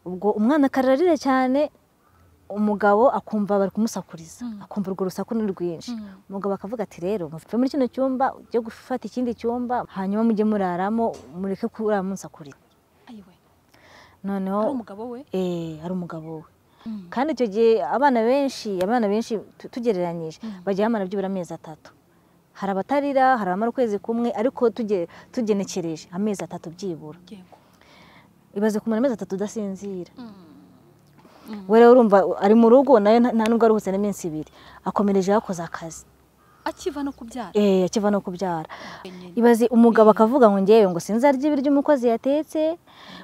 ubwo umwana akararira cyane umugabo akumva bari kumusakuriza akumva urwo rusaku ni rwinshi umugabo akavuga ati rero muve muri kino cyumba ujye gufata ikindi cyumba hanyuma mujye muraramo mureke kurara munsakuriza noneho ari umugabo we eh, ari umugabo we kandi icyo gihe abana benshi abana benshi tu- tugereranyije bajya bamara byibura amezi atatu hari abatarira hari abamara ukwezi kumwe ariko tuge- tugenekereje amezi atatu byibura yego ibaze kumara amezi atatu udasinzira we rero urumva ari mu rugo nawe nta- nta nubwo aruhutse n'iminsi ibiri akomereje yakoze akazi akiva no kubyara eh, akiva no kubyara nyine ibaze umugabo akavuga ngo ngewe ngo sinzarya ibiryo umukozi yatetse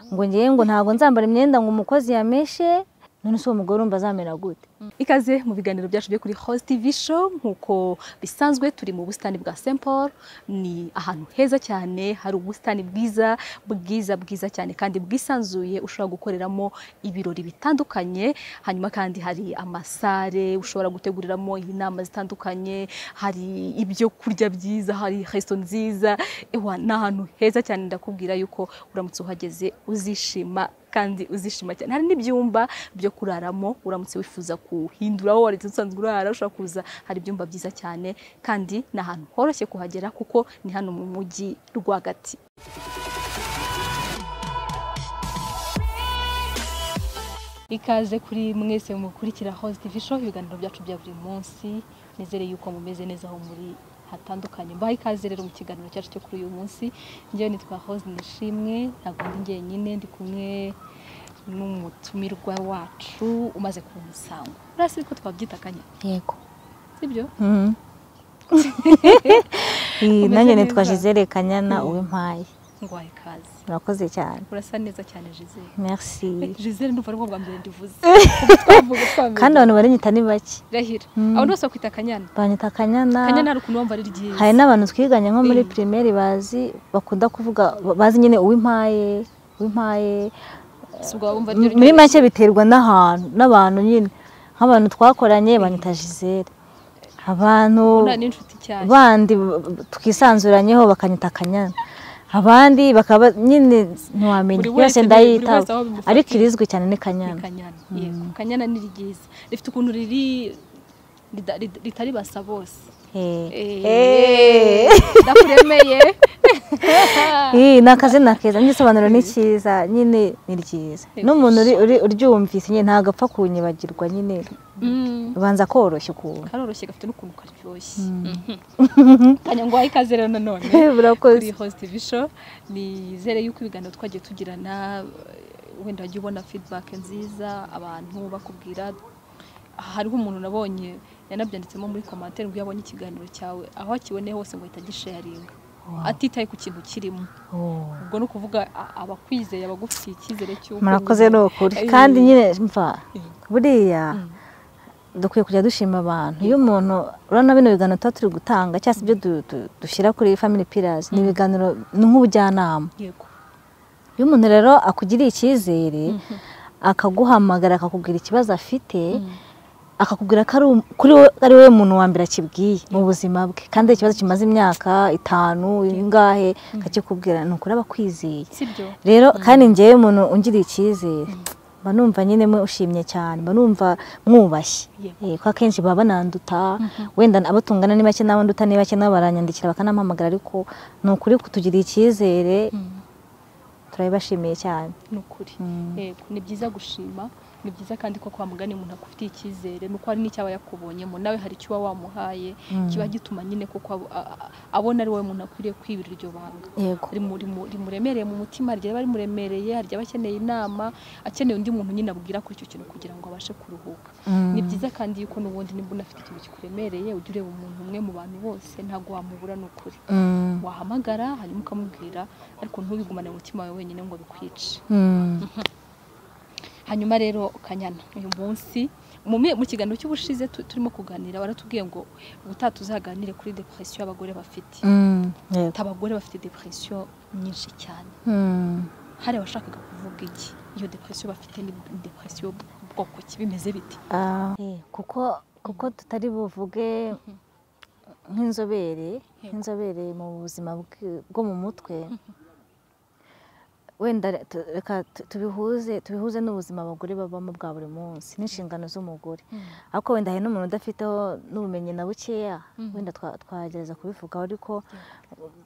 ngo ngewe ngo ntabwo nzambara imyenda ngo umukozi yameshe none se uwo mugore urumva azamera gute ikaze mu biganiro byacu byo kuri host tv show nk'uko bisanzwe turi mu busitani bwa st paul ni ahantu heza cyane hari ubusitani bwiza bwiza bwiza cyane kandi bwisanzuye ushobora gukoreramo ibirori bitandukanye hanyuma kandi hari amasare ushobora guteguriramo inama zitandukanye hari ibyo kurya byiza hari resto nziza ewa ni ahantu heza cyane ndakubwira yuko uramutse uhageze uzishima kandi uzishima cyane hari n'ibyumba byo kuraramo uramutse wifuza kuhindura aho wari usanzwe urara ushobora kuza hari ibyumba byiza cyane kandi ni ahantu horoshye kuhagera kuko ni hano mu mujyi rwagati ikaze kuri mwese mukurikira Host TV Show ibiganiro byacu bya buri munsi nizere yuko mumeze neza aho muri hatandukanye mbaha ikaze rero mu kiganiro cyacu cyo kuri uyu munsi njyewe nitwa Host Nishimwe ntabwo ndi njyenyine ndi kumwe n'umutumirwa wacu umaze ku musango urasi ko twabyita akanya yego sibyo Iyi, Umeze nanjye nitwa neza. Gisele Kanyana uw'impaye ngwaye ikaze murakoze cyane urasa neza cyane Gisele merci Gisele ndumva ari bwa mbere ndivuze Ubwo twavuga twamenye. kandi abantu baranyita ni bake Rahira Mm. abantu bose bakwita Kanyana banyita Kanyana Kanyana hari ukuntu wumva ari ryiza hari n'abantu twiganye nko muri Mm. primaire bazi bakunda kuvuga bazi nyine uw'impaye uw'impaye Si ubwo wumva ari ryo muri ryiza. make biterwa n'ahantu n'abantu nyine nk'abantu twakoranye banyita Gisele abantu Ubona n'inshuti cyane bandi twisanzuranyeho bakanyita akanyana abandi bakaba nyine ntiwamenya yose Buri wese- buri ndayitaho wese aho bimufatiye. ariko irizwi cyane ni ni kanyana Kanyana yego Kanyana ni ryiza rifite ukuntu riri rida- rida- ritari basa bose Eh. Eh, ndakuremeye Ih, ni akazina keza n'igisobanuro ni cyiza nyine ni ryiza n'umuntu uri- uri- uryumvise nyine ntabwo apfa kunyibagirwa nyine Mm. ubanza koroshya ukuntu karoroshye gafite n'ukuntu karyoshye kanyangwaye ikaze rero nanone kuri burakoze host TV show nizere yuko ibiganiro twagiye tugirana eh, wenda wajya ubona feedback nziza abantu bakubwira hariho umuntu nabonye yanabyanditsemo muri commentaire ngo iyo abonye ikiganiro cyawe aho akiboneye hose ngo ahita agisharinga atitaye ku kintu kirimo Oh. ubwo ni ukuvuga a- abakwizeye abagufitiye icyizere cy'uko murakoze nyine- ni ukuri Eh, kandi nyine mva Mm. buriya dukwiye kujya dushima abantu iyo umuntu urabona bino biganiro tuba turi gutanga cyangwa se ibyo du- du- dushyira kuri family pillars ni ibiganiro ni nk'ubujyanama yego iyo umuntu rero akugiriye icyizere akaguhamagara akakubwira ikibazo afite akakubwira ko ari um- kuri we- ari wowe muntu wa mbere akibwiye mu buzima bwe kandi ikibazo kimaze imyaka itanu ingahe akakikubwira ni ukuri aba akwizeye sibyo rero kandi ngewe umuntu ungiriye icyizere mba numva nyine mushimye cyane mba numva mwubashye Yego. Eh, kuko akenshi baba bananduta wenda abo tungana ni bake n'abo nduta ni bake nabo baranyandikira bakanampamagara ariko ni ukuri kutugirira icyizere Mm. turabibashimiye cyane ni ukuri yego ni byiza gushima ni byiza kandi ko kwa mugani umuntu akufitiye icyizere ni uko hari n'icyaba yakubonyemo nawe hari icyo uba wamuhaye kiba gituma nyine koko abo- a- a- abona ari wowe muntu akwiriye kwibira iryo banga yego Rimu- rimu- rimuremereye mu mutima hari ryaba rimuremereye hari ryaba akeneye inama akeneye undi muntu nyine abwira kuri icyo kintu kugira ngo abashe kuruhuka ni byiza kandi yuko n'ubundi nimba unafite ikintu kikuremereye ujya ureba umuntu umwe mu bantu bose ntabwo wamubura ni ukuri Mm. wahamagara hanyuma ukamubwira ariko ntubigumane mu mutima wawe wenyine ngo bikwice Mm. hanyuma rero kanyana uyu munsi mu mi- mu kiganiro cy'ubushize tu- turimo kuganira baratubwiye ngo ubutaha tuzaganire kuri depression abagore bafite Mm. Yego. ati abagore bafite depression nyinshi cyane Mm. hari abashakaga kuvuga iki iyo depression bafite ni ni depression bwoko ki bimeze bite Ah. Eh, kuko kuko tutari buvuge nk'inzobere Yego. nk'inzobere mu buzima bw- bwo mu mutwe wenda tu- reka tu- tubihuze tubihuze n'ubuzima abagore babamo bwa buri munsi n'inshingano z'umugore ariko wenda hari n'umuntu udafiteho n'ubumenyi na bukeya Mhm. wenda twa- twagerageza kubivugaho ariko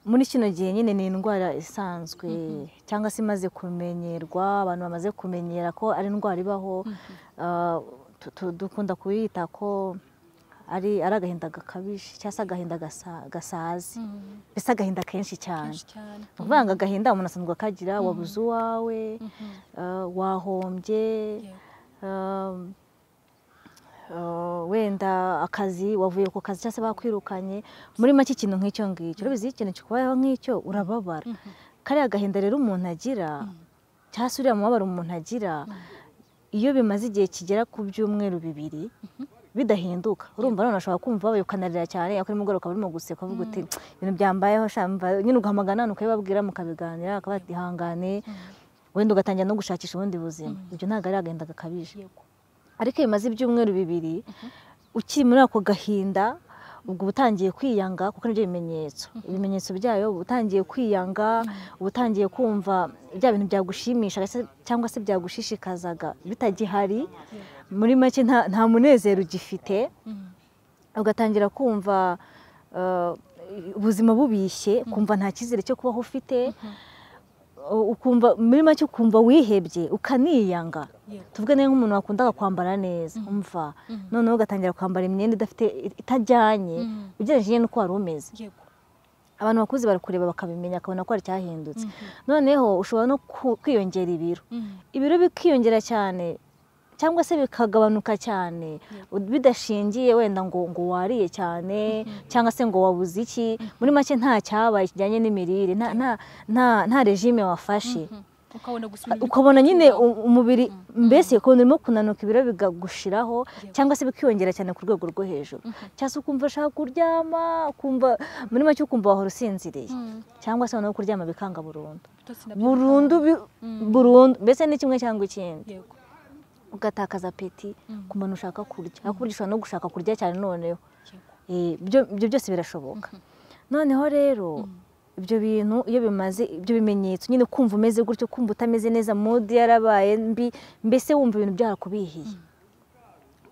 muri kino gihe nyine ni indwara isanzwe cyangwa se imaze kumenyerwa abantu bamaze kumenyera ko ari indwara ibaho Ah, tu- tu- dukunda kuyita ko ari ari agahinda gakabije cyangwa se agahinda gasa- gasaze mbese agahinda kenshi cyane kenshi cyane ni ukuvuga ngo agahinda umuntu asanzwe akagira wabuze uwawe Mhm. ah, wahombye Yego. um, ah, wenda akazi wavuye ku kazi cyangwa se bakwirukanye muri make ikintu nk'icyo ngicyo urabizi iyo ikintu kikubayeho nk'icyo urababara Mhm. kariya agahinda rero umuntu agira cyangwa se uriya mubabaro umuntu agira iyo bimaze igihe kigera ku byumweru bibiri bidahinduka urumva none ashobora kumva babaye ukanarira cyane ako nimugoroba ukaba urimo guseka uvuga uti ibintu byambayeho sha, mva-" nyine ugahamagara hano ukabibabwira mukabiganira akaba ati ihangane wenda ugatangira no gushakisha ubundi buzima ibyo ntabwo ari agahinda gakabije Yego. ariko iyo bimaze ibyumweru bibiri ukiri muri ako gahinda ubwo uba utangiye kwiyanga kuko nibyo bimenyetso ibimenyetso byayo uba utangiye kwiyanga uba utangiye kumva bya bintu byagushimishaga se- cyangwa se byagushishikazaga bitagihari muri make nta nta munezero ugifite Mhm. ugatangira kumva eh, ubuzima bubishye kumva nta cyizere cyo kubaho ufite u- ukumva muri make ukumva wihebye ukaniyanga Yego. tuvuge niba nk'umuntu wakundaga kwambara neza umva noneho ugatangira kwambara imyenda idafite itajyanye Mhm. ugereranyije n'uko wari umeze Yego. abantu bakuze barakureba bakabimenya akabona ko hari icyahindutse noneho ushobora no ku- kwiyongera ibiro Mhm. ibiro bikiyongera cyane cyangwa se bikagabanuka cyane u- bidashingiye wenda ngo ngo wariye cyane cyangwa se ngo wabuze iki muri make nta cyabaye kijyanye n'imirire nta nta nta nta regime wafashe Mhm. ukabona gusa umubiri ukabona nyine u- umubiri mbese ukabona urimo kunanuka ibiro bikagushiraho cyangwa se bikiyongera cyane ku rwego rwo hejuru cyangwa se ukumva ushaka kuryama ukumva muri make ukumva wahora usinziriye Mhm. cyangwa se noneho kuryama bikanga burundu Ibitotsi nabyo burundu bi- burundu mbese ni kimwe cyangwa ikindi Yego. ugatakaza apeti Mm. ku muntu ushaka kurya ariko burya ushobora no gushaka kurya cyane noneho Yego. Eh, ibyo ibyo byose birashoboka noneho rero ibyo bintu iyo bimaze ibyo bimenyetso nyine kumva umeze gutyo kumva utameze neza mudi yarabaye mbi mbese wumva ibintu byarakubihiye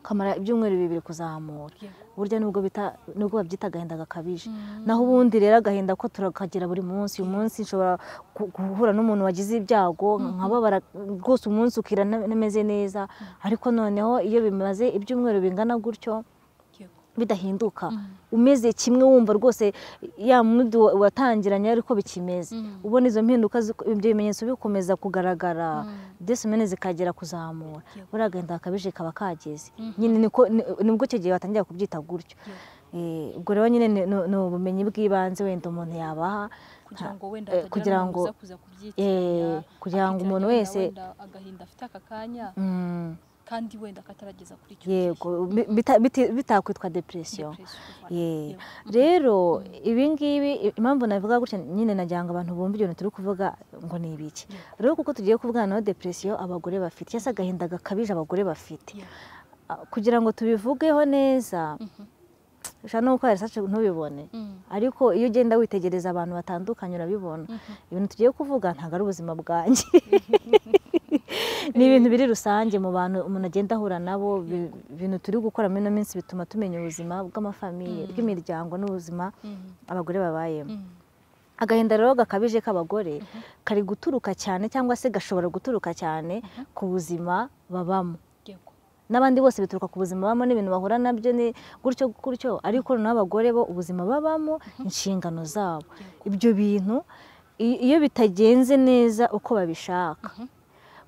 ukamara ibyumweru bibiri kuzamura Yego. burya nubwo bita nubwo babyita agahinda gakabije naho ubundi rero agahinda ko turakagira buri munsi uyu munsi nshobora gu- guhura n'umuntu wagize ibyago nkababara rwose umunsi ukira nta- ntameze neza ariko noneho iyo bimaze ibyumweru bingana gutyo Yego. bidahinduka umeze kimwe wumva rwose ya mudu wa- watangiranye ariko bikimeze ubona izo mpinduka zi- ibyo bimenyetso bikomeza kugaragara desimene zikagera kuzamura Yego. buriya agahinda gakabije kaba kageze nyine niko ni- nibwo icyo gihe batangira kubyita gutyo Eh, ubwo rero nyine ni ni- ni ubumenyi bw'ibanze wenda umuntu yabaha kugira ngo wenda eh, hatagira kugira n'umuntu ngo- uza kuza kubyitiranya, eh, kugira ngo akitiranya umuntu wenda- wese- wenda agahinda afite aka kanya Mm, kandi wenda akatarageza kuri icyo yego bi- bita- biti- bitakwitwa depresiyo gihe Yeah. rero ibingibi i- impamvu navuga gutya nyine nagira ngo abantu bumve ibintu turi kuvuga ngo ni ibiki rero kuko tugiye kuvugana na depresiyo abagore bafite cyangwa se agahinda gakabije abagore bafite Ah, kugira ngo tubivugeho neza ushobora no gukora research ntubibone ariko iyo ugenda witegereza abantu batandukanye urabibona ibintu tugiye kuvuga ntabwo ari ubuzima bwanjye ni ibintu biri rusange mu bantu umuntu agenda ahura nabo bi- ibintu turi gukora muri ino minsi bituma tumenya ubuzima bw'amafamiye bw'imiryango n'ubuzima abagore babayemo agahinda rero gakabije k'abagore kari guturuka cyane cyangwa se gashobora guturuka cyane ku buzima babamo n'abandi bose bituruka ku buzima babamo n'ibintu bahura nabyo ni gutyo gutyo ariko noneho abagore bo ubuzima babamo inshingano zabo ibyo bintu i- iyo bitagenze neza uko babishaka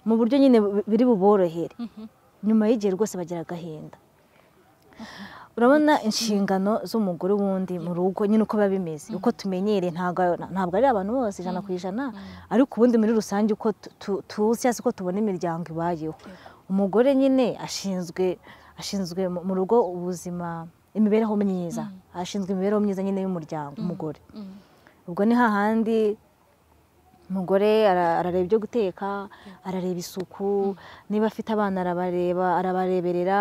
mu buryo nyine bu- biri buborohere nyuma y'igihe rwose bagira agahinda urabona inshingano z'umugore wundi mu rugo nyine uko biba bimeze uko tumenyereye ntabwo ntabwo ari abantu bose ijana ku ijana ariko ubundi muri rusange uko tu- tu- tuzi cyangwa se uko tubona imiryango ibayeho umugore nyine ashinzwe ashinzwe mu mu rugo ubuzima imibereho myiza ashinzwe imibereho myiza nyine y'umuryango umugore ubwo ni hahandi umugore ara- arareba ibyo guteka arareba isuku niba afite abana arabareba arabareberera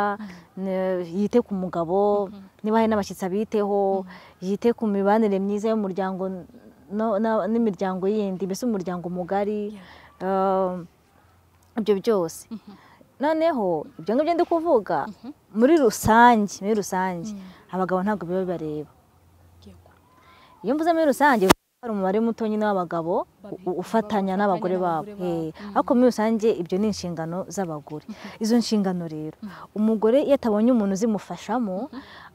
ne- yite ku mugabo niba hari n'abashyitsi abiteho yite ku mibanire myiza y'umuryango no- na- n'imiryango yindi mbese umuryango mugari Um, ibyo byose noneho ibyo ngibyo ndi kuvuga muri rusange muri rusange abagabo ntabwo biba bibareba iyo mvuze muri rusange hari umubare muto nyine w'abagabo u- ufatanya n'abagore babo Eh, ariko muri rusange ibyo ni inshingano z'abagore izo nshingano rero umugore iyo atabonye umuntu uzimufashamo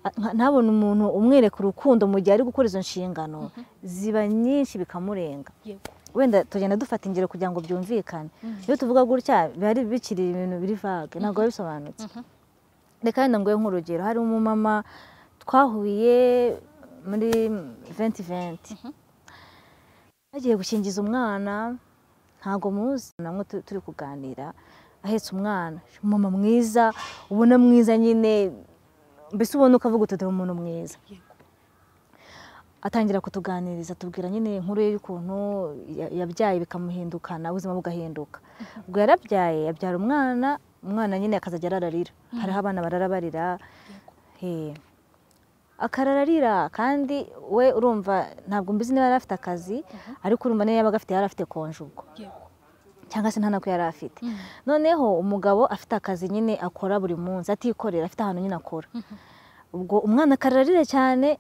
a- nka- ntabone umuntu umwereka urukundo mu gihe ari gukora izo nshingano ziba nyinshi bikamurenga yego wenda tugenda dufata ingero kugira ngo byumvikane iyo tuvuga gutya biba ari bikiri ibintu biri vage ntabwo biba bisobanutse reka wenda nguhe nk'urugero hari umumama twahuye muri venti venti agiye gukingiza umwana ntabwo muzi namwe tu- turi kuganira ahetse umwana umumama mwiza ubona mwiza nyine mbese ubona ukavuga uti dore umuntu mwiza yego atangira kutuganiriza tubwira nyine inkuru ye y'ukuntu ya- yabyaye bikamuhindukana ubuzima bugahinduka ubwo yarabyaye yabyara umwana umwana nyine akazajya arararira hariho abana bararabarira he akarararira kandi we urumva ntabwo mbizi niba yari afite akazi ariko urumva niba yabaga afite yari afite konje ubwo yego cyangwa se nta nako yari afite noneho umugabo afite akazi nyine akora buri munsi atikorera afite ahantu nyine akora ubwo umwana akararira cyane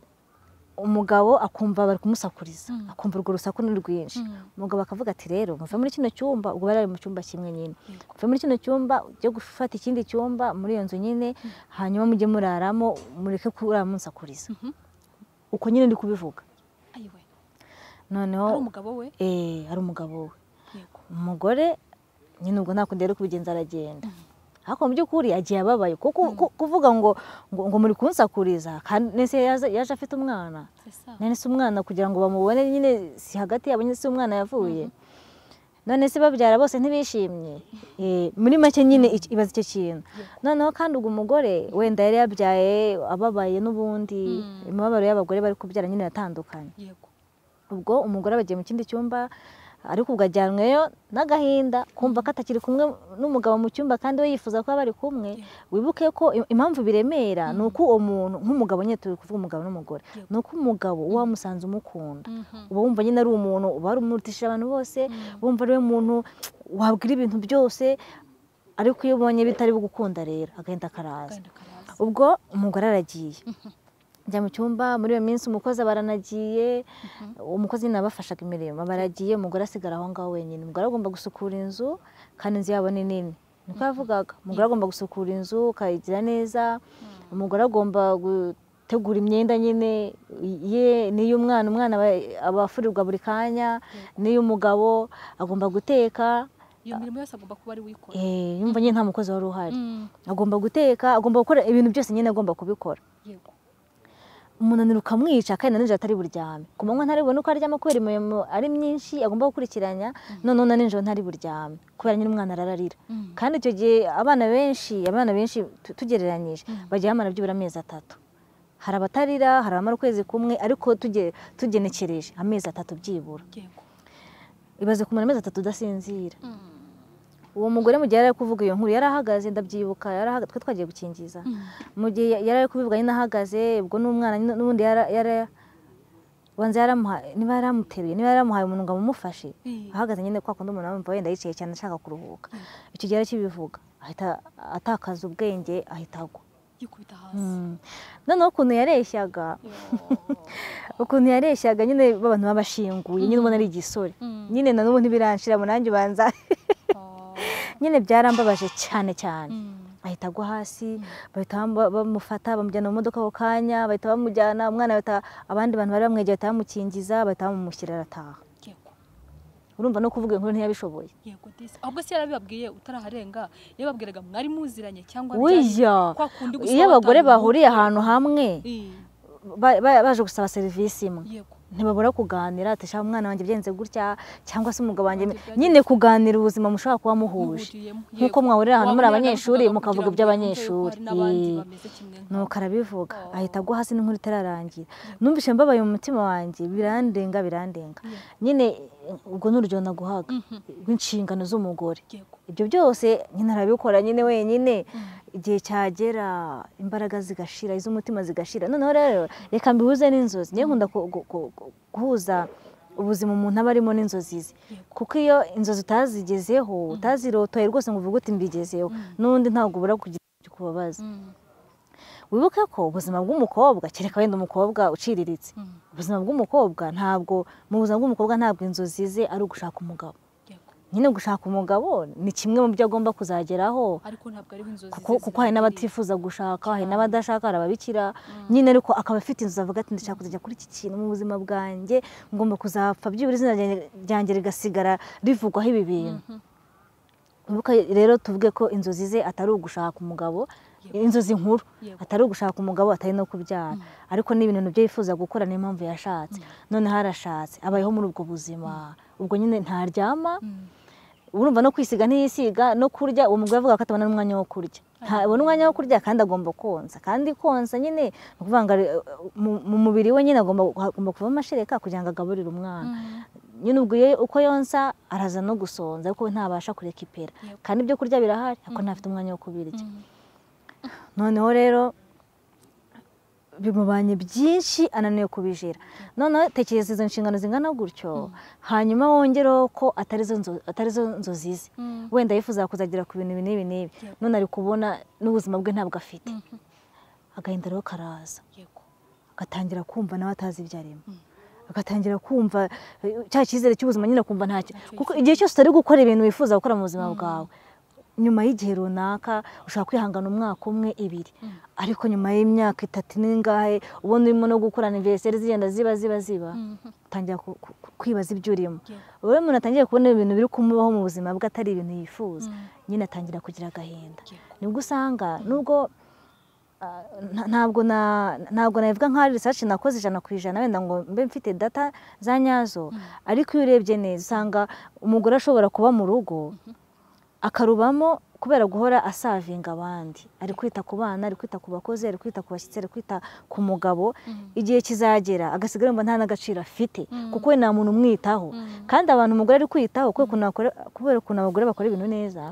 umugabo akumva bari kumusakuriza akumva urwo rusaku ni rwinshi umugabo akavuga ati rero muve muri kino cyumba ubwo bari bari mu cyumba kimwe nyine muve muri kino cyumba ujye gufata ikindi cyumba muri iyo nzu nyine hanyuma mujye muraramo mureke kurara munsakuriza uko nyine ndi kubivuga ayiwe noneho ari umugabo we eh, hari umugabo we yego umugore nyine ubwo nta kundi yari kubigenza aragenda ariko mu by'ukuri agiye ababaye kuko ku- kuvuga ngo ngo, ngo muri kunsakuriza kandi nese yaje yaje afite umwana sesa none se umwana kugira ngo bamubone nyine si hagati yabo nyine si umwana yavuye none se babyara bose ntibishimye Eh, muri make nyine iki- ibaza icyo kintu noneho kandi ubwo umugore wenda yari yabyaye ababaye n'ubundi imibabaro y'abagore bari kubyara nyine yatandukanye yego ubwo umugore aba agiye mu kindi cyumba ariko ubwo ajyanweyo n'agahinda kumva ko atakiri kumwe n'umugabo mu cyumba kandi we yifuza kuba bari kumwe wibuke ko im- impamvu biremera ni uko uwo muntu nk'umugabo nyine turi kuvuga umugabo n'umugore ni uko umugabo uba wamusanze umukunda uba wumva nyine ari umuntu uba warumurutishije abantu bose wumva ari we muntu wabwira ibintu byose ariko iyo ubonye bitari bugukunda rero agahinda karaza agahinda karaza ubwo umugore aragiye njya mu cyumba muri iyo minsi umukozi aba aranagiye umukozi nyine abafashaga imirimo aba aragiye umugore asigara aho ngaho wenyine umugore agomba gusukura inzu kandi inzu yabo ni nini niko yavugaga umugore agomba gusukura inzu ukayigira neza umugore agomba gutegura imyenda nyine ye n'iy'umwana umwana aba- aba afurirwa buri kanya n'iy'umugabo agomba guteka iyo mirimo yose agomba kuba ari wikora eh, yumva nyine nta mukozi wari uhari Mm, agomba guteka agomba gukora ibintu byose nyine agomba kubikora yego umunaniro ukamwica kandi na nijoro atari buryame ku manywa ntari bubone uko aryama kubera imirimo ari myinshi agomba gukurikiranya noneho na nijoro ntari buryame kubera nyine umwana arararira kandi icyo gihe abana benshi abana benshi tu- tugereranyije bagira abana byibura amezi atatu hari abatarira hari abamara ukwezi kumwe ariko tuge- tugenekereje amezi atatu byibura yego ibaze kumara amezi atatu udasinzira uwo mugore mu gihe yari ari kuvuga iyo nkuru yari ahagaze ndabyibuka yari ahagaze twe twagiye gukingiza mu gihe yari ari kubivuga nyine ahagaze ubwo n'umwana nyine n'ubundi yara- yara- wanze yaramuhaye niba yaramuteruye niba yaramuhaye umuntu ngo amumufashe Mm. ahagaze nyine kwa kundi umuntu amumva wenda yicaye cyane ashaka kuruhuka icyo gihe arakibivuga ahita atakaza ubwenge ahita agwa yikubita hasi Mm. noneho ukuntu yareshyaga ukuntu yareshyaga nyine b'abantu b'abashinguye nyine ubona ari igisore Mm. nyine na n'ubu ntibiranshira mu nanjye ubanza Oh. nyine byarambabaje cyane cyane Mm. ahita agwa hasi bahita bam- bamufata bamujyana mu modoka ako kanya bahita bamujyana umwana bahita abandi bantu bari bamwegereye bahita bamukingiza bahita bamumushyira arataha yego urumva no kuvuga inkuru ntiyabishoboye yego disi ahubwo se yarabibabwiye utaraharenga yababwiraga mwari muziranye cyangwa Wiya! byari kwa kundi gusa iyo abagore watangiye bahuriye umutwe? ahantu hamwe Eh, ba- ba- baje gusaba serivisi imwe yego ntibabura kuganira ati "Sha, umwana wanjye byenze gutya cyangwa se umugabo wanjye Wanjye byagenze nyine kuganira ubuzima mushobora kuba muhuje muhuriyemo nk'uko mwahurira ahantu muri abanyeshuri mukavuga iby'abanyeshuri Eh. nuko arabivuga Oh. ahita agwa hasi n'inkuru itararangira numvise mbabaye mu mutima wanjye birandenga birandenga nyine eh, ubwo ni urugero naguhaga rw'inshingano z'umugore ibyo byose nyine arabikora nyine wenyine igihe cyagera imbaraga zigashira iz'umutima zigashira noneho rero reka mbihuze n'inzozi niyo nkunda ku- ku- ku- ku- guhuza ubuzima umuntu aba arimo n'inzozi ze kuko iyo inzozi utazigezeho utazirotoye rwose ngo uvuge uti mbigezeho n'undi ntabwo ubura kugira icyo ukubabaza wibuke ko ubuzima bw'umukobwa kereka wenda umukobwa uciriritse ubuzima bw'umukobwa ntabwo mu buzima bw'umukobwa ntabwo inzozi ze ari ugushaka umugabo nyine gushaka umugabo ni kimwe mu byo agomba kuzageraho ariko ntabwo ariho inzozi kuko kuko hari n'abatifuza gushaka hari n'abadashaka hari ababikira nyine ariko akaba afite inzozi avuga ati ndashaka kuzajya kuri iki kintu mu buzima bwanjye ngomba kuzapfa byibura izina ryanjye- ryanjye rigasigara rivugwaho ibi bintu Wibuke rero tuvuge ko inzozi ze atari ugushaka umugabo inzozi nkuru Yego. atari ugushaka umugabo atari no kubyara ariko ni ibintu byo yifuza gukora niyo mpamvu yashatse noneho arashatse abayeho muri ubwo buzima ubwo nyine ntaryama urumva no kwisiga ntiyisiga no kurya uwo mugore avuga ko atabona n'umwanya wo kurya ntabona umwanya wo kurya kandi agomba konsa kandi konsa nyine ni ukuvuga ngo ari- mu- mu mubiri we nyine agomba agomba kuvamo amashereka kugira ngo agaburire umwana nyine ubwo iyo uko yonsa araza no gusonza ariko we ntabasha kureka ipera Yep. kandi ibyo kurya birahari ariko ntafite umwanya wo kubirya noneho rero bimubanye byinshi ananiwe kubijira noneho tekereza izo nshingano zingana gutyo hanyuma wongereho ko atarizo nzo- atarizo nzozi ze wenda yifuza kuzagera ku bintu ibi n'ibi n'ibi Yego. none ari kubona n'ubuzima bwe ntabwo afite agahinda rero karaza agatangira kumva nawe atazi ibyo arimo agatangira kumva eh, cya cyizere cy'ubuzima nyine kumva ntacyo kuko igihe cyose utari gukora ibintu wifuza gukora mu buzima bwawe nyuma y'igihe runaka ushobora kwihangana umwaka umwe ibiri ariko nyuma y'imyaka itatu n'ingahe ubona urimo no gukorana inveseri zigenda ziba ziba ziba utangira ku- ku- ku- kwibaza ibyo urimo wowe umuntu atangiye kubona ibintu biri kumubaho mu buzima bwe atari ibintu yifuza nyine atangira kugira agahinda nibwo usanga nubwo ah, nta- ntabwo na- ntabwo nabivuga nk'aho ari research nakoze ijana ku ijana wenda ngo mbe mfite data za nyazo ariko iyo urebye neza usanga umugore ashobora kuba mu rugo akarubamo kubera guhora asavinga abandi ari kwita ku bana ari kwita ku bakozi ari kwita ku bashyitsi ari kwita ku mugabo igihe kizagera agasigara yumva nta n'agaciro afite kuko we nta muntu umwitaho kandi abantu umugore ari kwitaho kubera ukuntu bakora- kubera ukuntu abagore bakora ibintu neza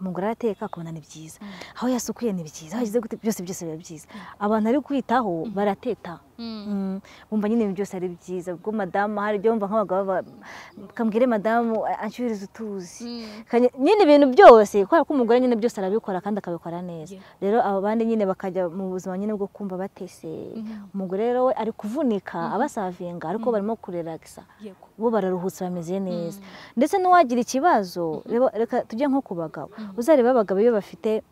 umugore arateka akabona ni byiza aho yasukuye ni byiza aho yashyize gute byose byose biba byiza abantu ari kwitaho barateta Mm, bumva nyine ibintu byose ari byiza ubwo madamu hari ibyo bumva nk'abagabo ba- kambwire madamu a- anshyirize utuzi Kanye- nyine ibintu byose kubera ko umugore nyine byose arabikora kandi akabikora neza Yeah. rero abo bandi nyine bakajya mu buzima nyine bwo kumva bateseye umugore rero we ari kuvunika abasavinga ariko barimo kurelagisa bo bararuhutse bameze neza ndetse n'uwagira ikibazo reba- reka tujye nko ku bagabo uzareba abagabo iyo bafite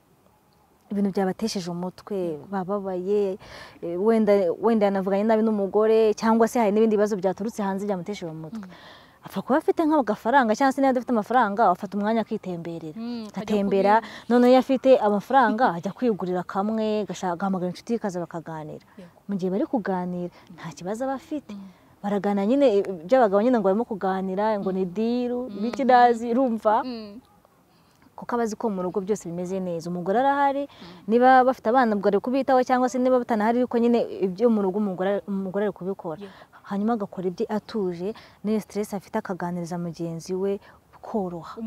ibintu byabatesheje umutwe bababaye eh, wenda wenda yanavuganye nabi n'umugore cyangwa se hari n'ibindi bibazo byaturutse hanze byamutesheje umutwe apfa kuba afite nk'agafaranga cyangwa se niba adafite amafaranga afata umwanya akitemberera Mm, akajya agatembera noneho iyo afite amafaranga ajya kwigurira kamwe agashaka- agahamagara inshuti ye, kaza bakaganira mu gihe bari kuganira nta kibazo aba afite baragana nyine i- by'abagabo nyine ngo barimo kuganira ngo ni diru ibiki nazi urumva kuko aba azi ko mu rugo byose bimeze neza umugore arahari niba bafite abana ubwo ari kubitaho cyangwa se niba batanahari ariko nyine ibyo mu rugo umugore umugore ari kubikora hanyuma agakora ibyo atuje n'iyo siteresi afite akaganiriza mugenzi we koroha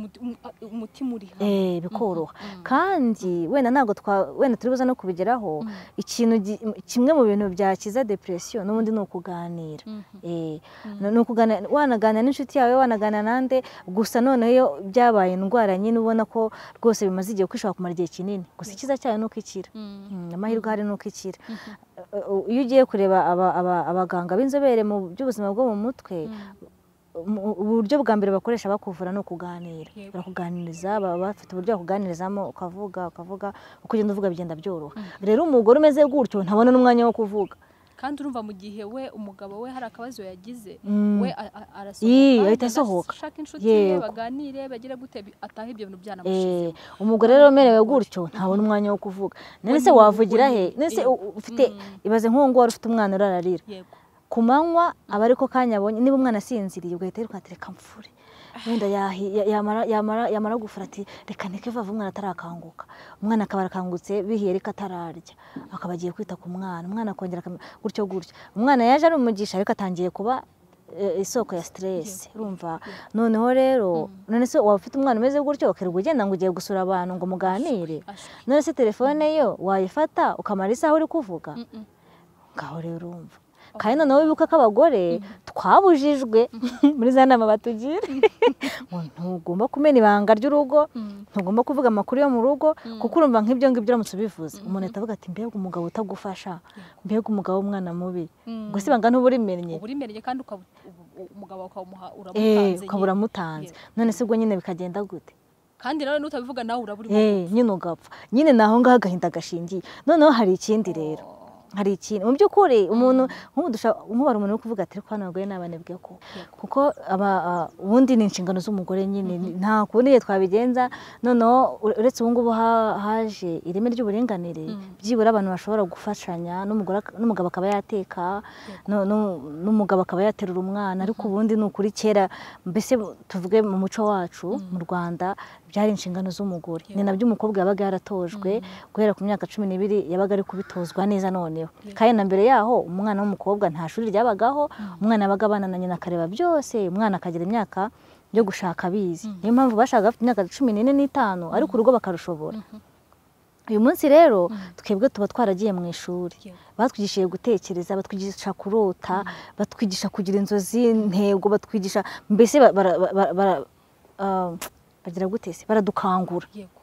umutima uri hamwe Eh, bikoroha kandi wenda ntabwo twa wenda turi buze no kubigeraho ikintu gi- kimwe mu bintu byakiza depression n'ubundi ni ukuganira Eh, ni ukugana- wanaganira n'inshuti yawe wanaganira nande gusa noneho iyo byabaye indwara nyine ubona ko rwose bimaze igihe kuko ishobora kumara igihe kinini gusa icyiza cyayo ni uko ikira Mm, amahirwe ahari ni uko ikira Uh, iyo ugiye kureba aba- aba- abaganga b'inzobere mu by'ubuzima bwo mu mutwe mu- uburyo bwa mbere bakoresha bakuvura ni ukuganira Yego. barakuganiriza baba bafite uburyo bakuganirizamo ukavuga ukavuga uko ugenda uvuga bigenda byoroha rero umugore umeze gutyo ntabona n'umwanya wo kuvuga kandi urumva mu gihe we umugabo we hari akabazo yagize Mm. we a- a- arasohoka Yii, ahita agenda asohoka. ashaka inshuti ye Yego. baganire bagire gute bi- atahe ibyo bintu Eh, byanamushizeho umugore rero umerewe gutyo ntabona umwanya wo kuvuga none se ni- wavugira we he ni- none se eh, u- ufite ibaze nk'uwo nguwo wari ufite umwana urararira yego ku manywa aba ari ko kanya abonye niba umwana asinziriye ugahita wirukanka reka mfure wenda yahi- ya- yamara- yamara yamara gufura ati reka ndeke vuba umwana atarakanguka umwana akaba arakangutse bihiye ariko atararya akaba agiye kwita ku mwana umwana akongera akam- gutyo gutyo umwana yaje ari umugisha ariko atangiye kuba eh, isoko ya siteresi urumva noneho rero none se waba ufite umwana umeze gutyo ukirirwa ugenda ngo ugiye gusura abantu ngo muganire ashwi none se telefone yo wayifata ukamara isaha uri kuvuga ngaho rero urumva kandi noneho wibuka ko abagore twabujijwe muri za nama batugira ngo ntugomba kumena ibanga ry'urugo ntugomba kuvuga amakuru yo mu rugo kuko urumva nk'ibyo ngibyo uramutse ubivuze umuntu ahita avuga ati mbega umugabo utagufasha mbega umugabo w'umwana mubi ubwo si ibanga ntuba urimennye uba urimennye kandi ukaba umugabo wawe ukamuha eee uramutanze ukaba nyine. uramutanze none se ubwo nyine bikagenda gute kandi nawe n'utabivuga nawe uraba urimo eee nyine ugapfa nyine ni aho ngaho agahinda gashingiye noneho hari ikindi rero hari ikintu mu by'ukuri umuntu nk'ubu dushaka nk'ubara umuntu uri kuvuga ati ariko hano abagore ni abanebwe ko kuko aba- a- ubundi ni inshingano z'umugore nyine nta kundi igihe twabigenza noneho ure- uretse ubu ngubu ha- haje ireme ry'uburinganire byibura abantu bashobora gufashanya n'umugore ak- n'umugabo akaba yateka no- no- n'umugabo akaba yaterura umwana ariko ubundi ni ukuri kera mbese tuvuge mu muco wacu mu rwanda byari inshingano z'umugore ni nabyo umukobwa yabaga yaratojwe guhera ku myaka cumi n'ibiri yabaga ari kubitozwa neza noneho kandi na mbere yaho umwana w'umukobwa nta shuri ryabagaho umwana yabaga abana na nyina akareba byose umwana akagira imyaka yo gushaka abizi niyo mpamvu bashakaga bafite imyaka cumi n'ine n'itanu ariko urugo bakarushobora uyu munsi rero twebwe tuba twaragiye mu ishuri Yego. batwigishije gutekereza batwigisha kurota batwigisha kugira inzozi intego batwigisha mbese ba- bara- bara- bara- ah, bagira gute se baradukangura yego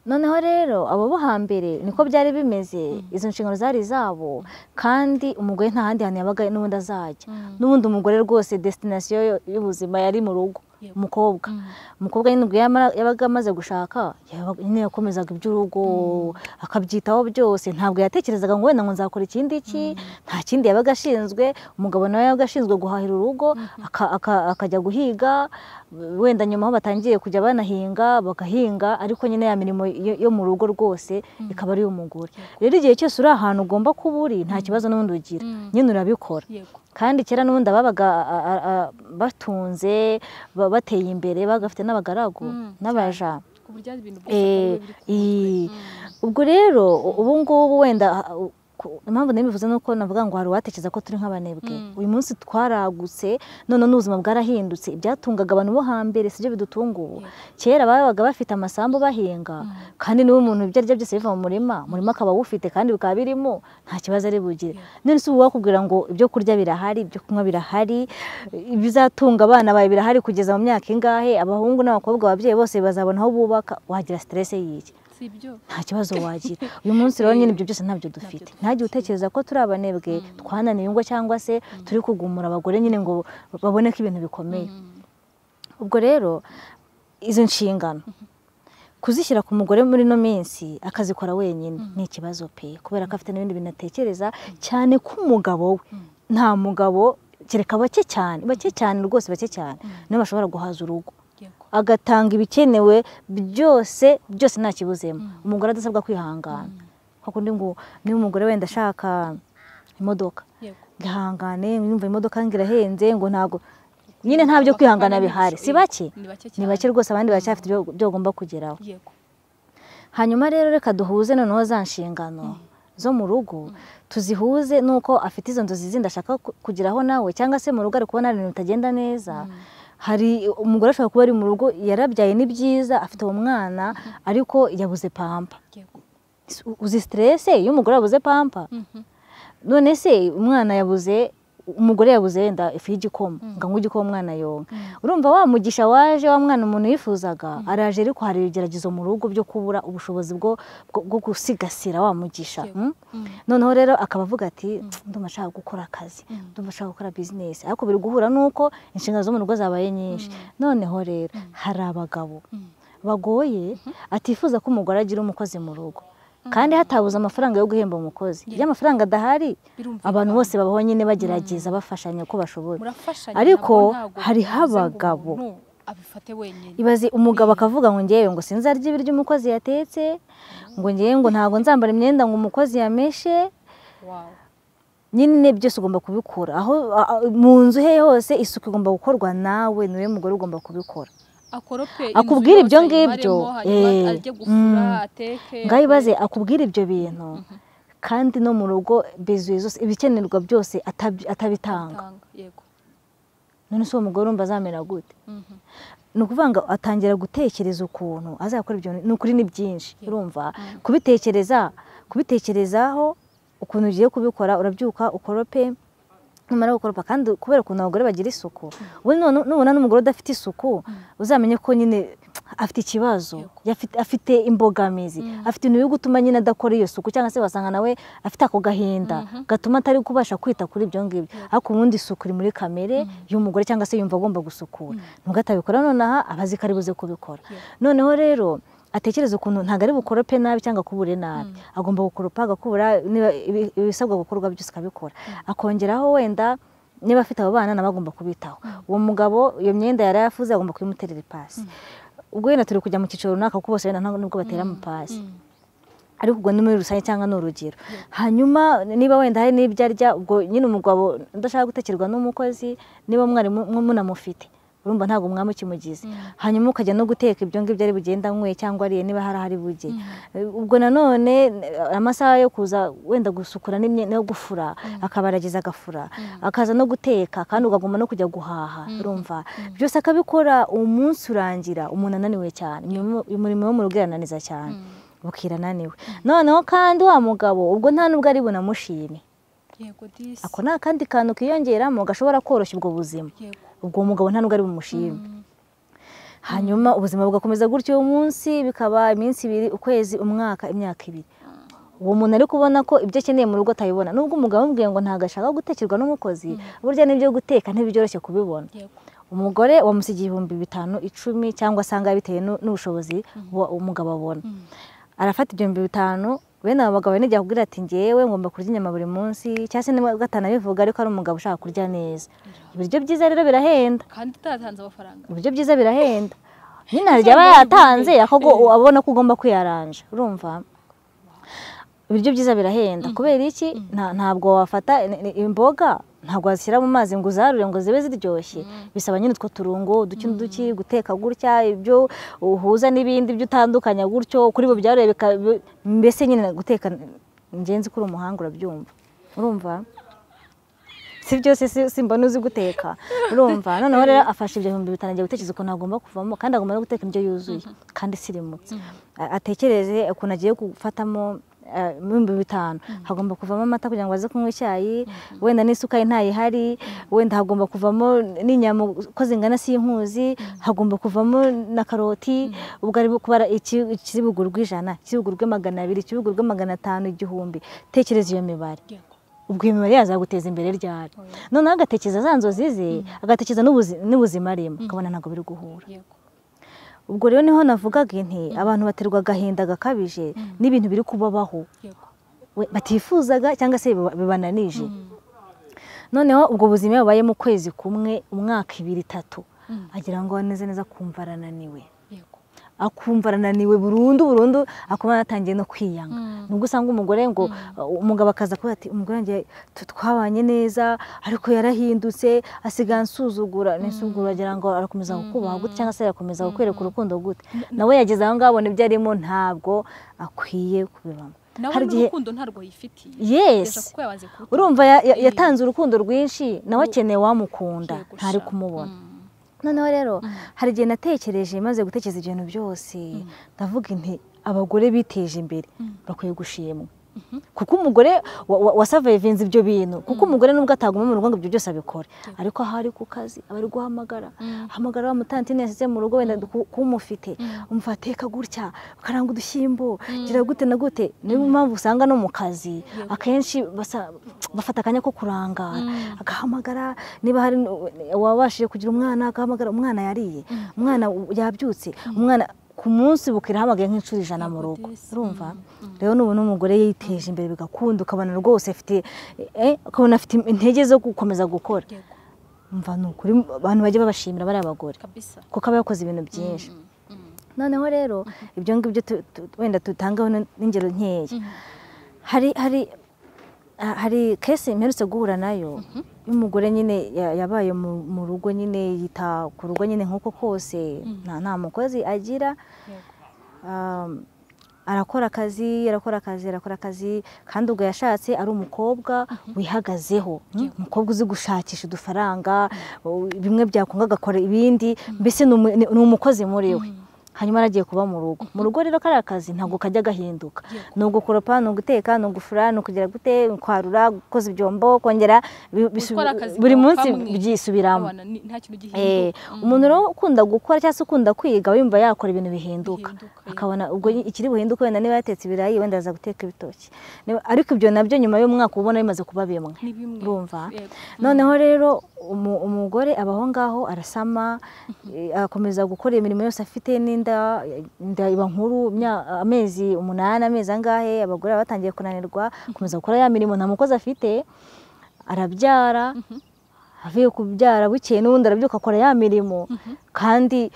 noneho rero abo bo hambere niko byari bimeze izo nshingano zari izabo kandi umugore nta handi hantu yabaga n'ubundi azajya Mm. n'ubundi umugore rwose destinasiyo yo- y'ubuzima yari mu rugo Yego. umukobwa umukobwa nyine ubwo yamara- yabaga amaze gushaka yaba- nyine yakomezaga iby'urugo akabyitaho byose ntabwo yatekerezaga ngo wenda ngo nzakora ikindi iki nta kindi yabaga ashinzwe umugabo nawe yabaga ashinzwe guhahira urugo aka- aka- akajya guhiga wenda nyuma aho batangiye kujya banahinga bagahinga ariko nyine ya mirimo yo- yo mu rugo rwose ikaba ari iy'umugore rero igihe cyose uri ahantu ugomba kuba uri nta kibazo n'ubundi ugira nyine urabikora yego kandi kera n'ubundi ababaga a- a- a- batunze ba- bateye imbere bagafite n'abagaragu Mm, n'abaja ku buryo ari ibintu byose Eh, biba biri ii. ubwo rero u- ubu ngubu wenda ah, u- ku- impamvu nabivuze ni uko navuga ngo hari uwatekereza ko turi nk'abanebwe Mm. uyu munsi twaragutse none n'ubuzima bwarahindutse ibyatungaga abantu bo hambere sibyo bidutunga ubu kera babaga bafite amasambu bahinga kandi niba umuntu ibyo arya byose biva mu murima umurima akaba awufite kandi bikaba birimo nta kibazo ari bugire none si ubu wakubwira ngo ibyo kurya birahari ibyo kunywa birahari ibizatunga abana bawe birahari kugeza mu myaka ingahe abahungu n'abakobwa ababyeyi bose bazabona aho bubaka wagira siterese y'iki si ibyo nta kibazo wagira uyu munsi rero nyine ibyo byose ntabyo dufite ntajye utekereza ko turi abanebwe twananiwe ngo cyangwa se turi kugumura abagore nyine ngo babone ko ibintu bikomeye ubwo rero izo nshingano kuzishyira ku mugore muri ino minsi akazikora wenyine ni ikibazo pe kubera ko afite n'ibindi bintu atekereza cyane ko umugabo we nta mugabo kereka bake cyane bake cyane rwose bake cyane nibo bashobora guhaza urugo yego agatanga ibikenewe byose byose nta kibuzemo umugore adasabwa kwihangana hakundi ngo niba umugore wenda ashaka imodoka yego ngahangane yumva imodoka ngo irahenze ngo ntabwo nyine nta byo kwihangana bihari si bake ni bake cyane ni bake rwose abandi baracyafite ibyo ibyo bagomba kugeraho yego hanyuma rero reka duhuze noneho za nshingano zo mu rugo tuzihuze n'uko afite izo nzozi zindi ashaka ku- kugeraho nawe cyangwa se mu rugo ari kubona hari ibintu bitagenda neza hari umugore ashobora kuba ari mu rugo yarabyaye ni byiza afite uwo mwana ariko yabuze pampa yego uzi siterese iyo umugore yabuze pampa Mhm. none se umwana yabuze umugore yabuze wenda ifu y'igikoma ngo anywe igikoma umwana yonka urumva wa mugisha waje wa mwana umuntu yifuzaga araje ariko hari ibigeragezo mu rugo byo kubura ubushobozi bwo bwo- bwo gusigasira wa mugisha Yego. mm? Mm. noneho rero akaba avuga ati ndumva nshaka gukora akazi ndumva nshaka gukora bizinesi ariko biri guhura n'uko inshingano zo mu rugo zabaye nyinshi noneho rero hari abagabo bagoye atifuza ko umugore agira umukozi mu rugo kandi hatabuze amafaranga yo guhemba umukozi iyo amafaranga adahari Birumvikana. abantu bose babaho nyine bagerageza bafashanya uko bashoboye murafashanya ariko ntabwo- ntabwo hariho bivuze ngo abagabo umuntu abifate wenyine ibaze umugabo akavuga ngo ngewe ngo sinzarya ibiryo umukozi yatetse ngo ngewe ngo ntabwo nzambara imyenda ngo umukozi yameshe wawe nyine byose ugomba kubikora aho a- a- mu nzu he hose isuku igomba gukorwa nawe niwe mugore ugomba kubikora akorope Akubwira ibyo ngibyo, eh, ajye gufura mm. ateke ngaho ibaze akubwira ibyo bintu kandi no mu rugo bizuye zose ibikenerwa byose atab- atabitanga atanga. yego none se uwo mugore urumva azamera gute Mhm. ni ukuvuga ngo atangira gutekereza ukuntu azakora ibyo ni ukuri ni byinshi urumva kubitekereza kubitekerezaho ukuntu ugiye kubikora urabyuka ukorope numara gukoropa kandi kubera ukuntu abagore bagira isuku we none- nubona n'umugore udafite isuku uzamenye ko nyine afite ikibazo Yafite- afite imbogamizi afite ibintu biri gutuma nyine adakora iyo suku cyangwa se wasanga nawe afite ako gahinda gatuma atari kubasha kwita kuri ibyo ngibyo ariko ubundi isuku iri muri kamere y'umugore cyangwa se yumva agomba gusukura nubwo atabikora nonaha aba azi ko ari buze kubikora noneho rero atekereza ukuntu ntabwo ari bukorope nabi cyangwa akubure nabi agomba gukoropa agakubura niba ibi- ibisabwa gukorwa byose akabikora akongeraho wenda niba afite abo bana nawe agomba kubitaho uwo mugabo iyo myenda yari yafuze agomba kuyimuterera ipasi ubwo wenda turi kujya mu cyiciro runaka kuko bose wenda nta- nubwo batera amapasi ariko ubwo ni muri rusange cyangwa ni urugero hanyuma niba wenda hari n'ibyo arya ubwo nyine umugabo udashaka gutekerwa n'umukozi niba mwari mu- mu- munamufite urumva ntabwo umwami ukimugize hanyuma ukajya no guteka ibyo ngibyo ari bugenda anyweye cyangwa ariye niba hari ahari bujye ubwo nanone eh, amasaha yo kuza wenda gusukura n'imyenda yo gufura akaba aragize agafura akaza no guteka kandi ukagomba no kujya guhaha urumva byose akabikora umunsi urangira umuntu ananiwe cyane Umurimo- umurimo wo mu rugo urananiza cyane bukira ananiwe noneho kandi wa mugabo ubwo nta n'ubwo ari bunamushime yego disi ako ni akandi kantu kiyongeramo gashobora koroshya ubwo buzima yego ubwo uwo mugabo nta n'ubwo ari bumushime hanyuma ubuzima bugakomeza gutyo uwo munsi bikaba iminsi ibiri ukwezi umwaka imyaka ibiri uwo muntu ari kubona ko ibyo akeneye mu rugo atabibona nubwo umugabo amubwiye ngo ntabwo ashaka gutekerwa n'umukozi burya n'ibyo guteka ntibyoroshye kubibona yego umugore wamusigiye ibihumbi bitanu icumi cyangwa asanga bitewe nu- n'ubushobozi buba umugabo abona arafata ibihumbi bitanu bene abo bagabo n'igihe akubwira ati ngewe ngomba kurya inyama buri munsi cyangwa se niba gatanu abivuga ariko ari umugabo ushaka kurya neza ibiryo byiza rero birahenda kandi utatanze amafaranga ibiryo byiza birahenda nyine hari igihe aba yatanze ariko ngo abona ko ugomba kwiyaranja urumva ibiryo byiza birahenda kubera iki Nta- ntabwo wafata ni- ni- imboga ntabwo wazishyira mu mazi ngo uzarure ngo zibe ziryoshye bisaba nyine utwo turungo uduki n'uduki guteka gutya ibyo uhuza n'ibindi byo utandukanya gutyo kuri bo byaruye bika- bi- mbese nyine guteka ngenzi kuri umuhanga urabyumva urumva si byose si- simbona uzi guteka urumva noneho rero afashe ibyo bihumbi bitanu agiye gutekereza ukuntu agomba kuvamo kandi agomba no guteka indyo yuzuye kandi isirimutse A- atekereze ukuntu agiye gufatamo eh, ibihumbi bitanu hagomba kuvamo amata kugira ngo aze kunywa icyayi wenda n'isukari ntayihari wenda hagomba kuvamo n'inyama uko zingana sinkuzi hagomba kuvamo na karoti ubwo ari kubara iki- ikibugu rw'ijana ikibugu rwe magana abiri ikibugu rwe magana atanu igihumbi tekereza iyo mibare yego ubwo iyo mibare yazaguteza imbere ryari noneho agatekereza za nzozi ze agatekereza n'ubuzi- n'ubuzima arimo akabona ntabwo biri guhura yego ubwo rero niho navugaga inti abantu baterwa agahinda gakabije n'ibintu biri kubabaho yego we- batifuzaga cyangwa se biba- bibananije noneho ubwo buzima iyo bubayemo ukwezi kumwe umwaka ibiri itatu agira ngo neza neza kumva arananiwe yego akumva arananiwe burundu burundu akaba yanatangiye no kwiyanga nubwo usanga umugore ngo uh, umugabo akaza kuvuga ati umugore wanjye tu- twabanye neza ariko yarahindutse asigaye ansuzugura nisuzugura agira ngo arakomeza kukubaha gute cyangwa se arakomeza kukwereka urukundo gute nawe yageze aho ngaho abona ibyo arimo ntabwo akwiye kubibamo nawe hari igihe n'urukundo ntarwo yifitiye Yes. Yesha kuko yabanze kuruta urumva ya- ya- yatanze urukundo rwinshi nawe akeneye uwamukunda Yego ntari sha. kumubona noneho rero hari igihe natekereje maze gutekereza ibintu byose ndavuga inti abagore biteje imbere bakwiye gushimwa kuko umugore wa- wa- wasavayivinze ibyo bintu kuko umugore nubwo ataguma mu rugo ngo ibyo byose abikore ariko aho ari ku kazi aba ari guhamagara hamagara wa mutantine yasize mu rugo wenda ku- kumufite umva teka gutya karanga udushyimbo gira gute na gute niyo mpamvu usanga no mu kazi akenshi basa- bafata akanya ko kurangara agahamagara niba hari uwabashije kugira umwana agahamagara umwana yariye umwana yabyutse umwana ku munsi bukira ahamagaye nk'inshuro ijana mu rugo urumva rero n'ubu n'umugore yiteje imbere bigakunda ukabona rwose afite eh, ukabona afite intege zo gukomeza gukora yego umva ni ukuri abantu bajya babashimira bariya bagore kabisa kuko aba yakoze ibintu byinshi noneho rero ibyo ngibyo tu- tu- wenda dutangaho n- n'ingero nkeya hari hari ha- hari kese mperutse guhura nayo y'umugore nyine ya- yabaye mu mu rugo nyine yita ku rugo nyine nk'uko kose nta nta mukozi agira yego Um, arakora akazi arakora akazi arakora akazi kandi ubwo yashatse ari umukobwa wihagazeho umukobwa uzi gushakisha udufaranga u- bimwe byakunda agakora ibindi mbese ni umu- ni ni umukozi muri we hanyuma aragiye kuba mu rugo mu rugo rero kariya kazi ntabwo kajya gahinduka ni ugukoropa ni uguteka ni ugufura ni ukugira gute kwarura gukoza ibyombo kongera bi- bisu- Gukora akazi buri kawe munsi kamwe. byisubiramo Abana ni- nta kintu Eh, gihinduka umuntu rero ukunda gukora cyangwa se ukunda kwiga aba yumva yakora ibintu bihinduka Bihinduka, yego. akabona ubwo ikiri buhinduke wenda niba yatetse ibirayi wenda aza guteka ibitoki Niba- ariko ibyo nabyo nyuma y'umwaka uba ubona bimaze kuba bimwe ni bimwe urumva Yego. noneho rero umu- umugore aba aho ngaho arasama eh, akomeza gukora imirimo yose afite n'inda inda iba nkuru imya- amezi umunani amezi angahe abagore baba batangiye kunanirwa akomeza gukora ya mirimo nta mukozi afite arabyara avuye kubyara bukeye n'ubundi arabyuka akora ya mirimo kandi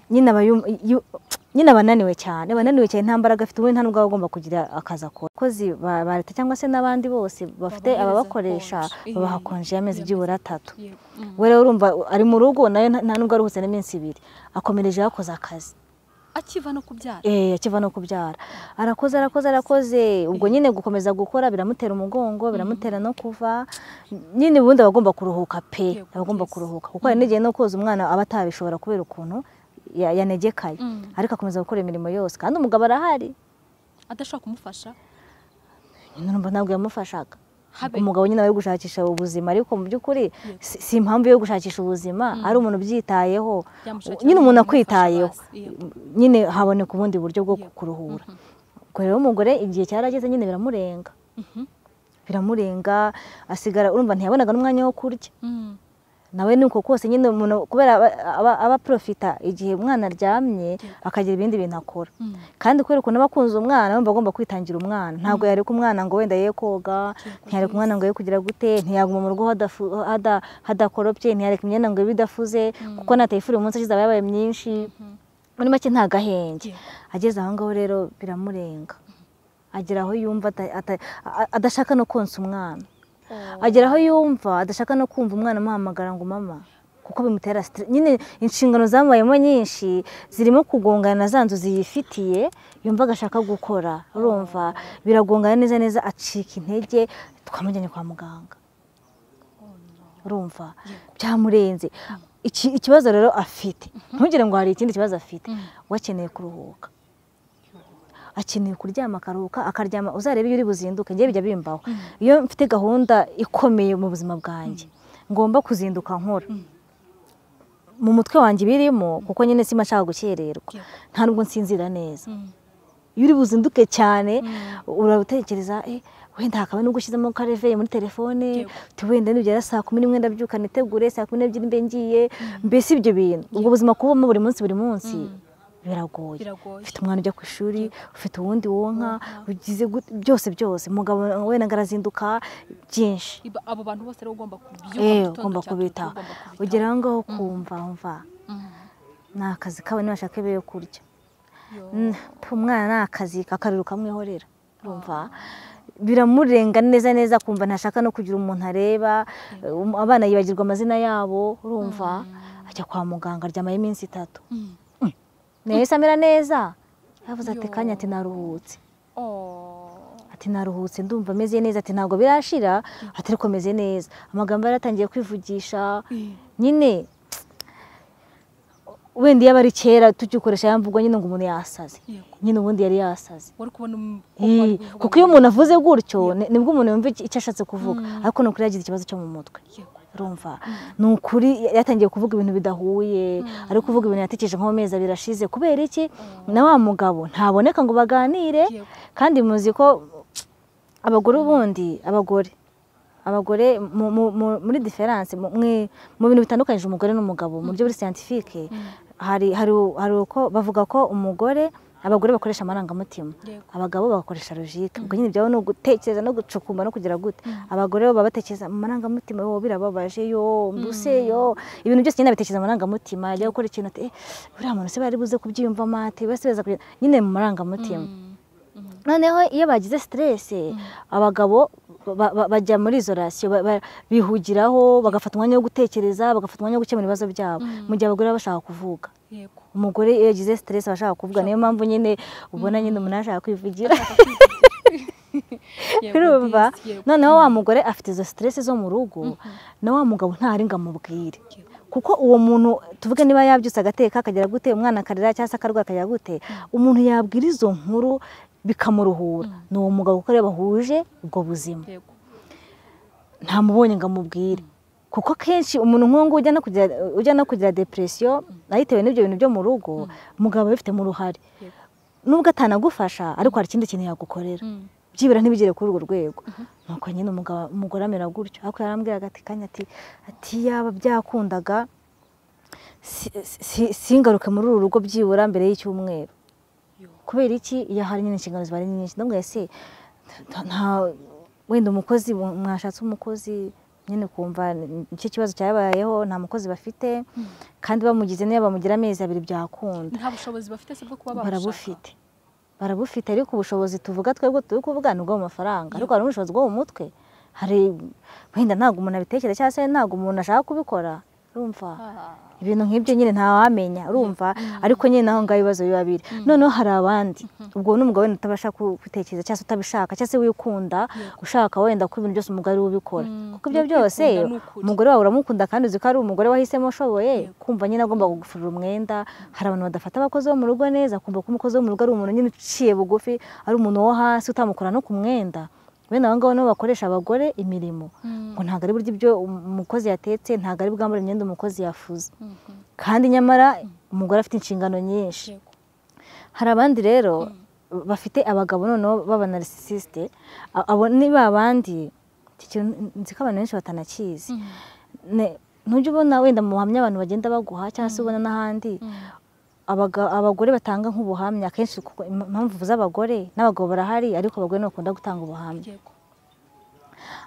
nyine aba yum- yu- nyine aba ananiwe cyane aba ananiwe cyane nta mbaraga afite ubundi nta n'ubwo aba agomba kugira akazi akora abakozi ba ba leta cyangwa se n'abandi bose bafite Babahereza ababakoresha konji. babaha konji y'amezi Iya, byibura atatu Yego. Mm. we rero urumva ari mu rugo nayo nta nta nubwo aruhutse n'iminsi ibiri akomereje yakoze akazi akiva no kubyara eh akiva no kubyara arakoze arakoze arakoze ubwo nyine gukomeza gukora biramutera umugongo biramutera no kuva nyine ubundi aba agomba kuruhuka pe Yego, aba agomba yes. kuruhuka kuko hari n'igihe no koza umwana aba atabishobora kubera ukuntu ya- yanegekaye Mm. ariko akomeza gukora imirimo yose kandi umugabo arahari adashobora kumufasha nyine urumva ntabwo yamufashaga habe umugabo nyine ari gushakisha ubuzima ariko mu by'ukuri si si impamvu yo gushakisha ubuzima ari umuntu ubyitayeho Yamushakira nyine umuntu umuntu umufasha akwitayeho basi, yego. nyine haboneka ubundi buryo bwo Yego. kuruhura ubwo rero umugore igihe cyarageze nyine biramurenga Mhm. biramurenga asigara urumva ntiyabonaga n'umwanya wo kurya Mm. nawe ni uko kose nyine umuntu kubera aba- aba- aba aprofita igihe umwana aryamye akagira ibindi bintu akora Mm. kandi kubera ukuntu aba akunze umwana yumva agomba kwitangira umwana ntabwo yareka umwana ngo wenda ye koga ntiyareka umwana ngo ye kugira gute ntiyaguma mu rugo hadafu- hada- hadakoropye ntiyareka imyenda ngo ibe idafuze kuko natayifuri umunsi ashize aba yabaye myinshi muri make nta gahenge Yego. ageze aho ngaho rero biramurenga agera aho yumva ata- ata- a- adashaka no konsa umwana Oh. agera aho yumva adashaka no kumva umwana amuhamagara ngo mama kuko bimutera stress nyine inshingano zamubayemo nyinshi zirimo kugongana na za nzozi yifitiye yumva agashaka gukora urumva biragongana neza neza acika intege twamujyanye kwa muganga urumva byamurenze Iki- ikibazo rero afite ntugire ngo hari ikindi kibazo afite we akeneye kuruhuka akeneye kuryama akaruhuka akaryama uzarebe iyo uri buzinduke ngewe bijya bimbaho iyo mfite gahunda ikomeye mu buzima bwanjye ngomba kuzinduka nkora mu mutwe wanjye ibirimo kuko nyine simba nshaka gukererwa Yego. nta nubwo nsinzira neza Mm. iyo uri buzinduke cyane uratekereza eh, wenda hakaba nubwo ushyizemo kareveye muri telefone Yego. uti wenda nibyo saa kumi n'imwe ndabyuka nitegure saa kumi n'ebyiri mbe ngiye mbese ibyo bintu ubwo buzima kubamo buri munsi buri munsi biragoye Biragoye. ufite umwana ujya ku ishuri ufite uwundi wonka ugize gute- byose byose umugabo wenda ngo arazinduka byinshi Iba- abo bantu bose rero ugomba kubyuka mu Eh, ugomba gitondo cya kare, kubitaho ugomba kubitaho. ugera aho ngaho ukumva umva Mm. ni akazi kabo ntibashake be yo kurya Yo. Mm, umwana ni akazi akariro kamwihorera urumva biramurenga neza neza kumva ntashaka no kugira umuntu areba um- abana yibagirwa amazina yabo urumva ajya kwa muganga aryamayo iminsi itatu Mm. nayo se amera neza yavuze ati Yo. kanya ati naruhutse Oh. ati naruhutse ndumva ameze neza ati ntabwo birashira ati ariko ameze neza amagambo yaratangiye kwivugisha Eh. nyine wenda iyo aba ari kera tugikoresha yamvugwa nyine ngo umuntu yasaze Yego. nyine ubundi yari yasaze wari kubona um- ko Ii, bari kuvuga kuko iyo ngo- umuntu avuze gutyo ni- nibwo umuntu yumva iki- icyo ashatse kuvuga ariko ni ukuri yagize ikibazo cyo mu mutwe Yego. urumva ni ukuri yatangiye kuvuga ibintu bidahuye ari kuvuga ibintu yatekereje nko mu mezi abiri ashize kubera iki na wa mugabo ntaboneka ngo baganire Yego. kandi muzi ko abagore ubundi abagore abagore mu- mu- mu- muri diferanse mu mwi- mu bintu bitandukanyije umugore n'umugabo mu buryo buri siyantifike hari hari u- hari uko bavuga ko umugore abagore bakoresha amarangamutima Yego. abagabo bagakoresha logike ubwo nyine ibyawe ni ugutekereza no gucukuma no kugira gute abagore bo baba batekereza mu marangamutima yo birababaje yo mbuse yo ibintu byose nyine babitekereza mu marangamutima ajya gukora ikintu ati eh buriya muntu se bari buze kubyiyumvamo ati bose beza kugira nyine mu marangamutima Mm. noneho iyo bagize siteresi abagabo ba- ba- bajya muri izo rasiyo ba- ba- bihugiraho bagafata umwanya wo gutekereza bagafata umwanya wo gukemura ibibazo byabo mu gihe abagore baba bashaka kuvuga Yego. umugore iyo yagize siteresi aba ashaka kuvuga niyo mpamvu nyine ubona nyine umuntu ashaka kwivugira Yego, urumva this, yego. noneho wa mugore afite izo siteresi zo mu rugo na wa mugabo ntari ngo amubwire kuko uwo muntu tuvuge niba yabyutse agateka akagera gute umwana akarira cyangwa se akarwara akagera gute umuntu yabwira izo nkuru bikamuruhura ni uwo mugabo kuko ariwe bahuje ubwo buzima yego ntamubonye ngo amubwire kuko akenshi umuntu nk'uwo ujya no kugira ujya no kugira depresiyo ayitewe n'ibyo bintu byo mu rugo umugabo aba abifitemo uruhare Yego. nubwo atanagufasha ariko hari ikindi kintu yagukorera Mm. byibura ntibigere kuri urwo rwego nuko nyine umugabo umugore amera gutyo ariko yarambwira ati kanya ati ati yaba byakundaga si- si- singaruke muri uru rugo byibura mbere y'icyumweru Yo. kubera iki iyo hari nyine inshingano ziba ari nyinshi ndabwira ese nta- nta wenda umukozi mu- mwashatse umukozi nyine kumva ni- nicyo kibazo cyabayeho nta mukozi bafite kandi bamugize niba bamugira amezi abiri byakunda nta bushobozi bafite se bwo kuba babushaka barabufite barabufite ariko ubushobozi tuvuga twebwe turi kuvuga ni ubwo mu mafaranga ariko hari n'ubushobozi bwo mu mutwe hari wenda ntabwo umuntu abitekereza cyangwa se ntabwo umuntu ashaka kubikora urumva Ah. ibintu nk'ibyo nyine ntawamenya urumva ariko nyine naho ngaho ibibazo biba biri noneho hari abandi ubwo n'umugabo wenda utabasha ku- gutekereza cyangwa se utabishaka cyangwa se wikunda ushaka wenda ko ibintu byose umugore we ubikora Mm. kuko ibyo Ni ukwikunda, byose ni ukuri. umugore wawe uramukunda kandi uzi ko ari umugore wahisemo ushoboye kumva nyine agomba kugufurira umwenda hari abantu badafata abakozi bo mu rugo neza kumva ko umukozi wo mu rugo ari umuntu nyine uciye bugufi ari umuntu wo hasi utamukora no ku mwenda bene abo ngabo nibo bakoresha abagore imirimo ngo ntabwo ari buryo ibyo umukozi yatetse ntabwo ari bwambare imyenda umukozi yafuze Mhm. kandi nyamara umugore afite inshingano nyinshi Yego. hari abandi rero bafite abagabo noneho b'abanarisisite abo ni ba bandi iki kintu nzi ko abantu benshi batanakizi Ne- ntujya ubona wenda mu buhamya abantu bagenda baguha cyangwa se ubona n'ahandi abaga- abagore batanga nk'ubuhamya akenshi kuko im- impamvu z'abagore n'abagabo barahari ariko abagore ntibakunda gutanga ubuhamya Yego.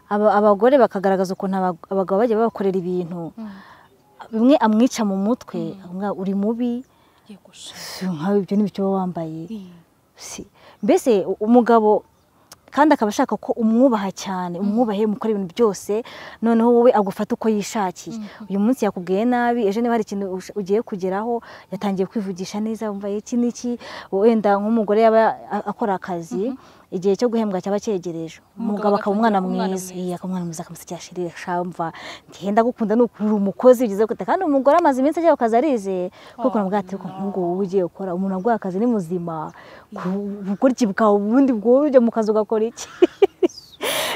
Aba- abagore bakagaragaza ukuntu abag- abagabo bajya babakorera ibintu bimwe amwica mu mutwe akamubwira, uri mubi Yego sha. si nkawe ibyo n'ibyo uba wambaye Mm. si mbese u- umugabo kandi akaba ashaka ko umwubaha cyane umwubahe mukora ibintu byose noneho wowe agufata uko yishakiye uyu munsi yakubwiye nabi ejo niba hari ikintu ush- ugiye kugeraho yatangiye kwivugisha neza wumva iki n'iki wenda nk'umugore yaba a- akora akazi igihe cyo guhembwa cyaba cyegereje umugabo akaba umwana agatangira kuba umwana mwiza iya akaba umwana mwiza akamusekera ashirira shamva ngenda gukunda ni ukurura umukozi bigize gute kandi umugore amaze iminsi agiye ku kazi arizeye kuko namubwira ati "Ko nk'ubwo wowe ugiye gukora umuntu aguha akazi ni muzima ku bukoriki bwawe ubundi bwowe ujya mu kazi ugakora iki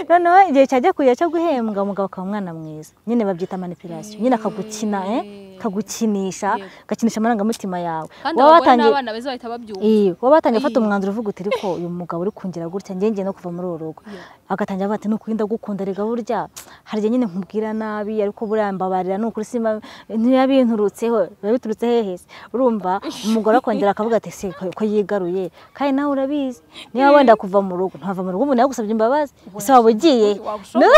noneho igihe cyajya kujya cyo guhembwa umugabo akaba umwana mwiza nyine babyita manipulation nyine akagukina eh, akagukinisha agakinisha amarangamutima yawe kandi Waba abagore watangiye- n'abana beza bahita babyumva iyo waba watangiye gufata Iyo. umwanzuro uvuga uti ariko uyu mugabo uri kungira gutya njye ngiye no kuva muri uru rugo Iyo. agatangira avuga ati ni ukuri ndagukunda rega burya hari igihe nyine nkubwira nabi ariko buriya mbabarira ni ukuri simba ntiyabinturutseho biba biturutse hehe se urumva umugore akongera akavuga ati se ko ko yigaruye kandi nawe urabizi niba wenda kuva mu rugo ntava mu rugo umuntu yagusabye imbabazi ese waba ugiye wabushoboye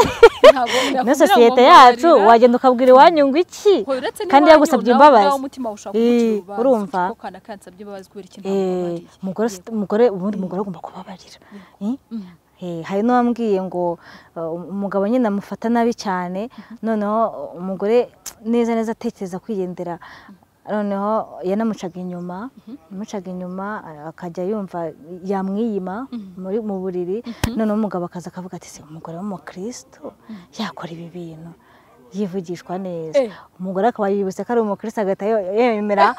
ntabwo na yakubwira sosiyete ngo yacu mbabarira. wagenda ukabwira iwanyu ngo iki Hoya, uretse kandi n'iwanyu, yagusabye nawe ubwawe imbabazi umutima ushaka Eh, kumugirira urubanza, urumva? kuko kana kansabye imbabazi kubera ikintu Eh, namubabariye. umugore ufite- umugore ubundi umugore agomba kubabarira Eh? Eh, hari n'uwambwiye ngo uh, umugabo nyine amufata nabi cyane noneho umugore neza neza atekereza kwigendera noneho yanamucaga inyuma yamucaga inyuma a- akajya yumva yamwiyima muri mu buriri noneho umugabo akaza akavuga ati se umugore w'umukristo yakora ibi bintu yivugishwa neza Eh. umugore akaba yibutse ko ari umukristo agahita yo- yemera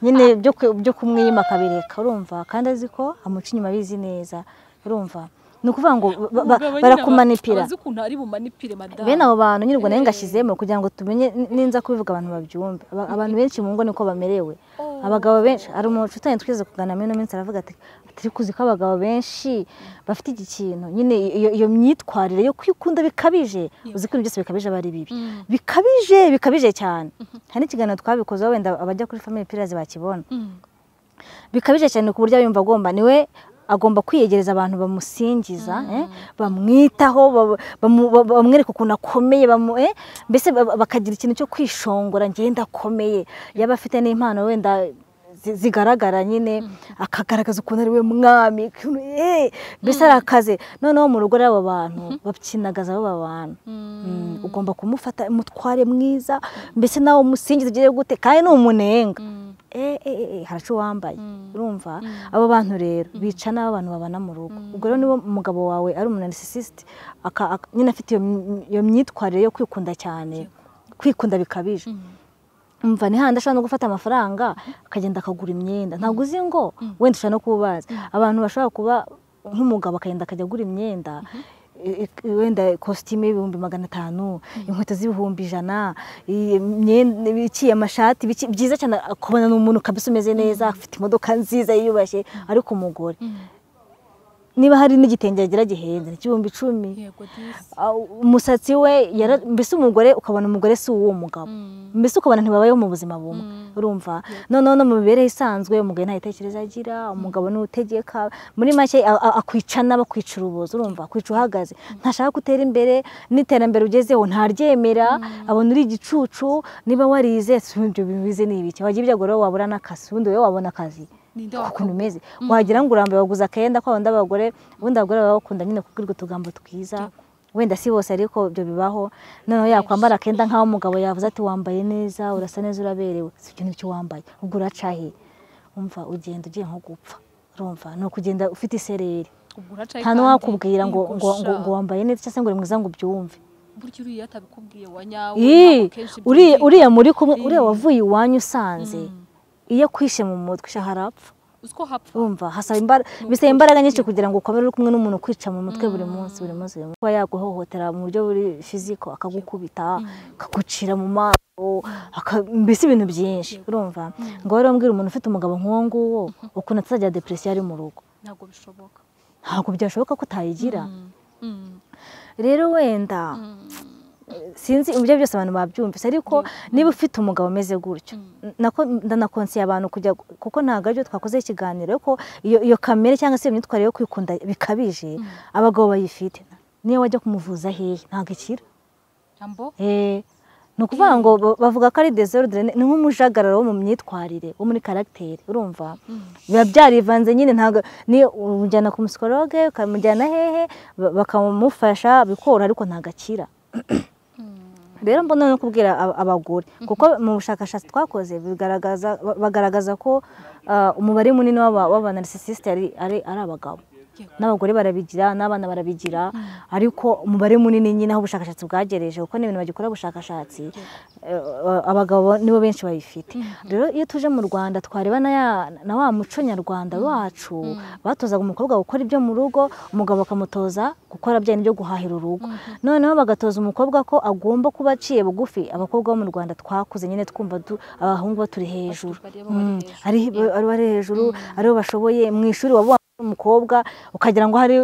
nyine byo ku- byo kumwiyima akabireka urumva kandi azi ko amuca inyuma abizi neza urumva ni ukuvuga ngo ba- ba- Umugabo nyine barakumanipira abazi ukuntu ari bumanipire madamu bene abo bantu nyine ubwo nayo ngashyizemo kugira ngo tumenye n- ninza kubivuga abantu babyumve Aba- abantu benshi mu ngo niko bamerewe Oh. abagabo benshi hari umucutanyi twigeze kuganira muri ino minsi aravuga ati atari kuzi ko abagabo benshi bafite iki kintu nyine iyo, iyo myitwarire yo kwikunda bikabije uzi ko ibintu byose bikabije aba ari bibi bikabije bikabije cyane hari n'ikiganiro twabikozeho wenda abajya kuri family pillars bakibona Mm. bikabije cyane ku buryo yumva agomba niwe agomba kwiyegereza abantu bamusingiza eh, bamwitaho ba- bamu- ba- bamwereka ukuntu akomeye bamu- eh, mbese ba- bakagira ikintu cyo kwishongora njye ndakomeye yaba afite n'impano wenda zi- zigaragara nyine akagaragaza ukuntu ari we mwami ukuntu, eh, mbese arakaze noneho mu rugo rw'aba bantu bakinagaza baba bantu Mm, ugomba kumufata umutware mwiza mbese nawe umusingiza ugiye gute kandi ni umunenga eh, eh, eh, eh, haracu wambaye urumva abo bantu rero bica n'abantu babana mu rugo ubwo rero niba umugabo wawe ari umunarisicisite nyine afite iyo, myi- iyo myitwarire yo kwikunda cyane kwikunda bikabije mva ni handi ashobora no gufata amafaranga akagenda akagura imyenda ntabwo uzi ngo wenda ushobora no kuba ubazi abantu bashobora kuba nk'umugabo akagenda akajya agura imyenda i- i- wenda ikositimu y'ibihumbi magana atanu inkweto z'ibihumbi ijana i- imyenda iciye amashati biki- byiza cyane kubona ni umuntu kabisa umeze neza afite imodoka nziza yiyubashye ariko umugore niba hari n'igitenge yagira gihenze ni igihumbi icumi yego disi Ah, umusatsi we yara- mbese umugore ukabona umugore si uw'uwo mugabo mbese ukabona ntibabayeho mu buzima bumwe urumva noneho no mu mibereho isanzwe umugore nta gitekerezo agira umugabo ni utegeka muri make a- a- akwica n'abakwica urubozo urumva akwica uhagaze ntashaka gutera imbere n'iterambere ugezeho ntaryemera abona uri igicucu niba warize si ibyo bibize ni ibiki wagira ibyago rero wabura n'akazi ubundi wowe wabona akazi ninde ukuntu umeze wagira ngo urambaye waguze akenda kwa bandi abagore ubundi abagore baba bakunda nyine kubwirwa utugambo twiza wenda si bose ariko ibyo bibaho noneho yakwambara akenda nk'aho umugabo yavuze ati wambaye neza urasa neza uraberewe si ibyo ngibyo wambaye ubwo uracahe umva ugenda ugiye nko gupfa urumva ni ukugenda ufite isereri nta n'uwakubwira ngo, ngo, ngo, ngo wambaye neza cyangwa se ngo uri mwiza ngo ubyumve burya uriya atabikubwiye wa nyawe Ii, ntabwo kenshi ibyo uriya ubizi. uriya muri kumwe uriya Ii. wavuye iwanyu usanze iyo akwishe mu mutwe isha harapfa uzi ko hapfa urumva hasaba imbara bisaba imbaraga nyinshi kugira ngo ukomere uri kumwe n'umuntu ukwica mu mutwe buri munsi buri munsi buri munsi. kuba yaguhohotera mu buryo buri fiziko akagukubita akagucira mu maso aka- mbese ibintu byinshi urumva ngo rero mbwira umuntu ufite umugabo nk'uwo nguwo ukuntu atazajya depresiyo ari mu rugo ntabwo bishoboka ntabwo byashoboka ko utayigira Mm, mm, rero wenda sinzi uburyo byose abantu babyumvise ariko niba ufite umugabo umeze gutyo nako ndanakonsiye abantu kujya kuko ntabwo aribyo twakoze ikiganiro ko iyo iyo kamere cyangwa se iyo myitwarire yo kwikunda bikabije abagabo bayifite niyo wajya kumuvuza hehe ntabwo ikira jambo Eh, ni ukuvuga ngo ba- bavuga ko ari desordre ni nk'umujagararo wo mu myitwarire wo muri karagiteri urumva biba byarivanze nyine ntabwo ni umujyana ku musikologe ukamujyana hehe ba- bakamufasha bikora ariko ntabwo akira rero mbona no kubwira ab- abagore kuko mu bushakashatsi twakoze bigaragaza ba- bagaragaza ko ah, umubare munini w'aba- w'abanarisisisite ari- ari ari abagabo Yego. n'abagore barabigira n'abana barabigira ariko umubare munini nyine aho ubushakashatsi bwagereje kuko ni ibintu bagikora ubushakashatsi eh, abagabo nibo benshi bayifite rero iyo tuje mu rwanda twareba na ya- na wa muco nyarwanda wacu batozaga umukobwa gukora ibyo mu rugo umugabo bakamutoza gukora bya byo guhahira urugo noneho bagatoza umukobwa ko agomba kuba aciye bugufi abakobwa bo mu rwanda twakuze nyine twumva du- abahungu baturi hejuru bareba bari Mm, hejuru. ari ari bari hejuru aribo bashoboye mu ishuri waba wambaye umukobwa ukagira ngo hari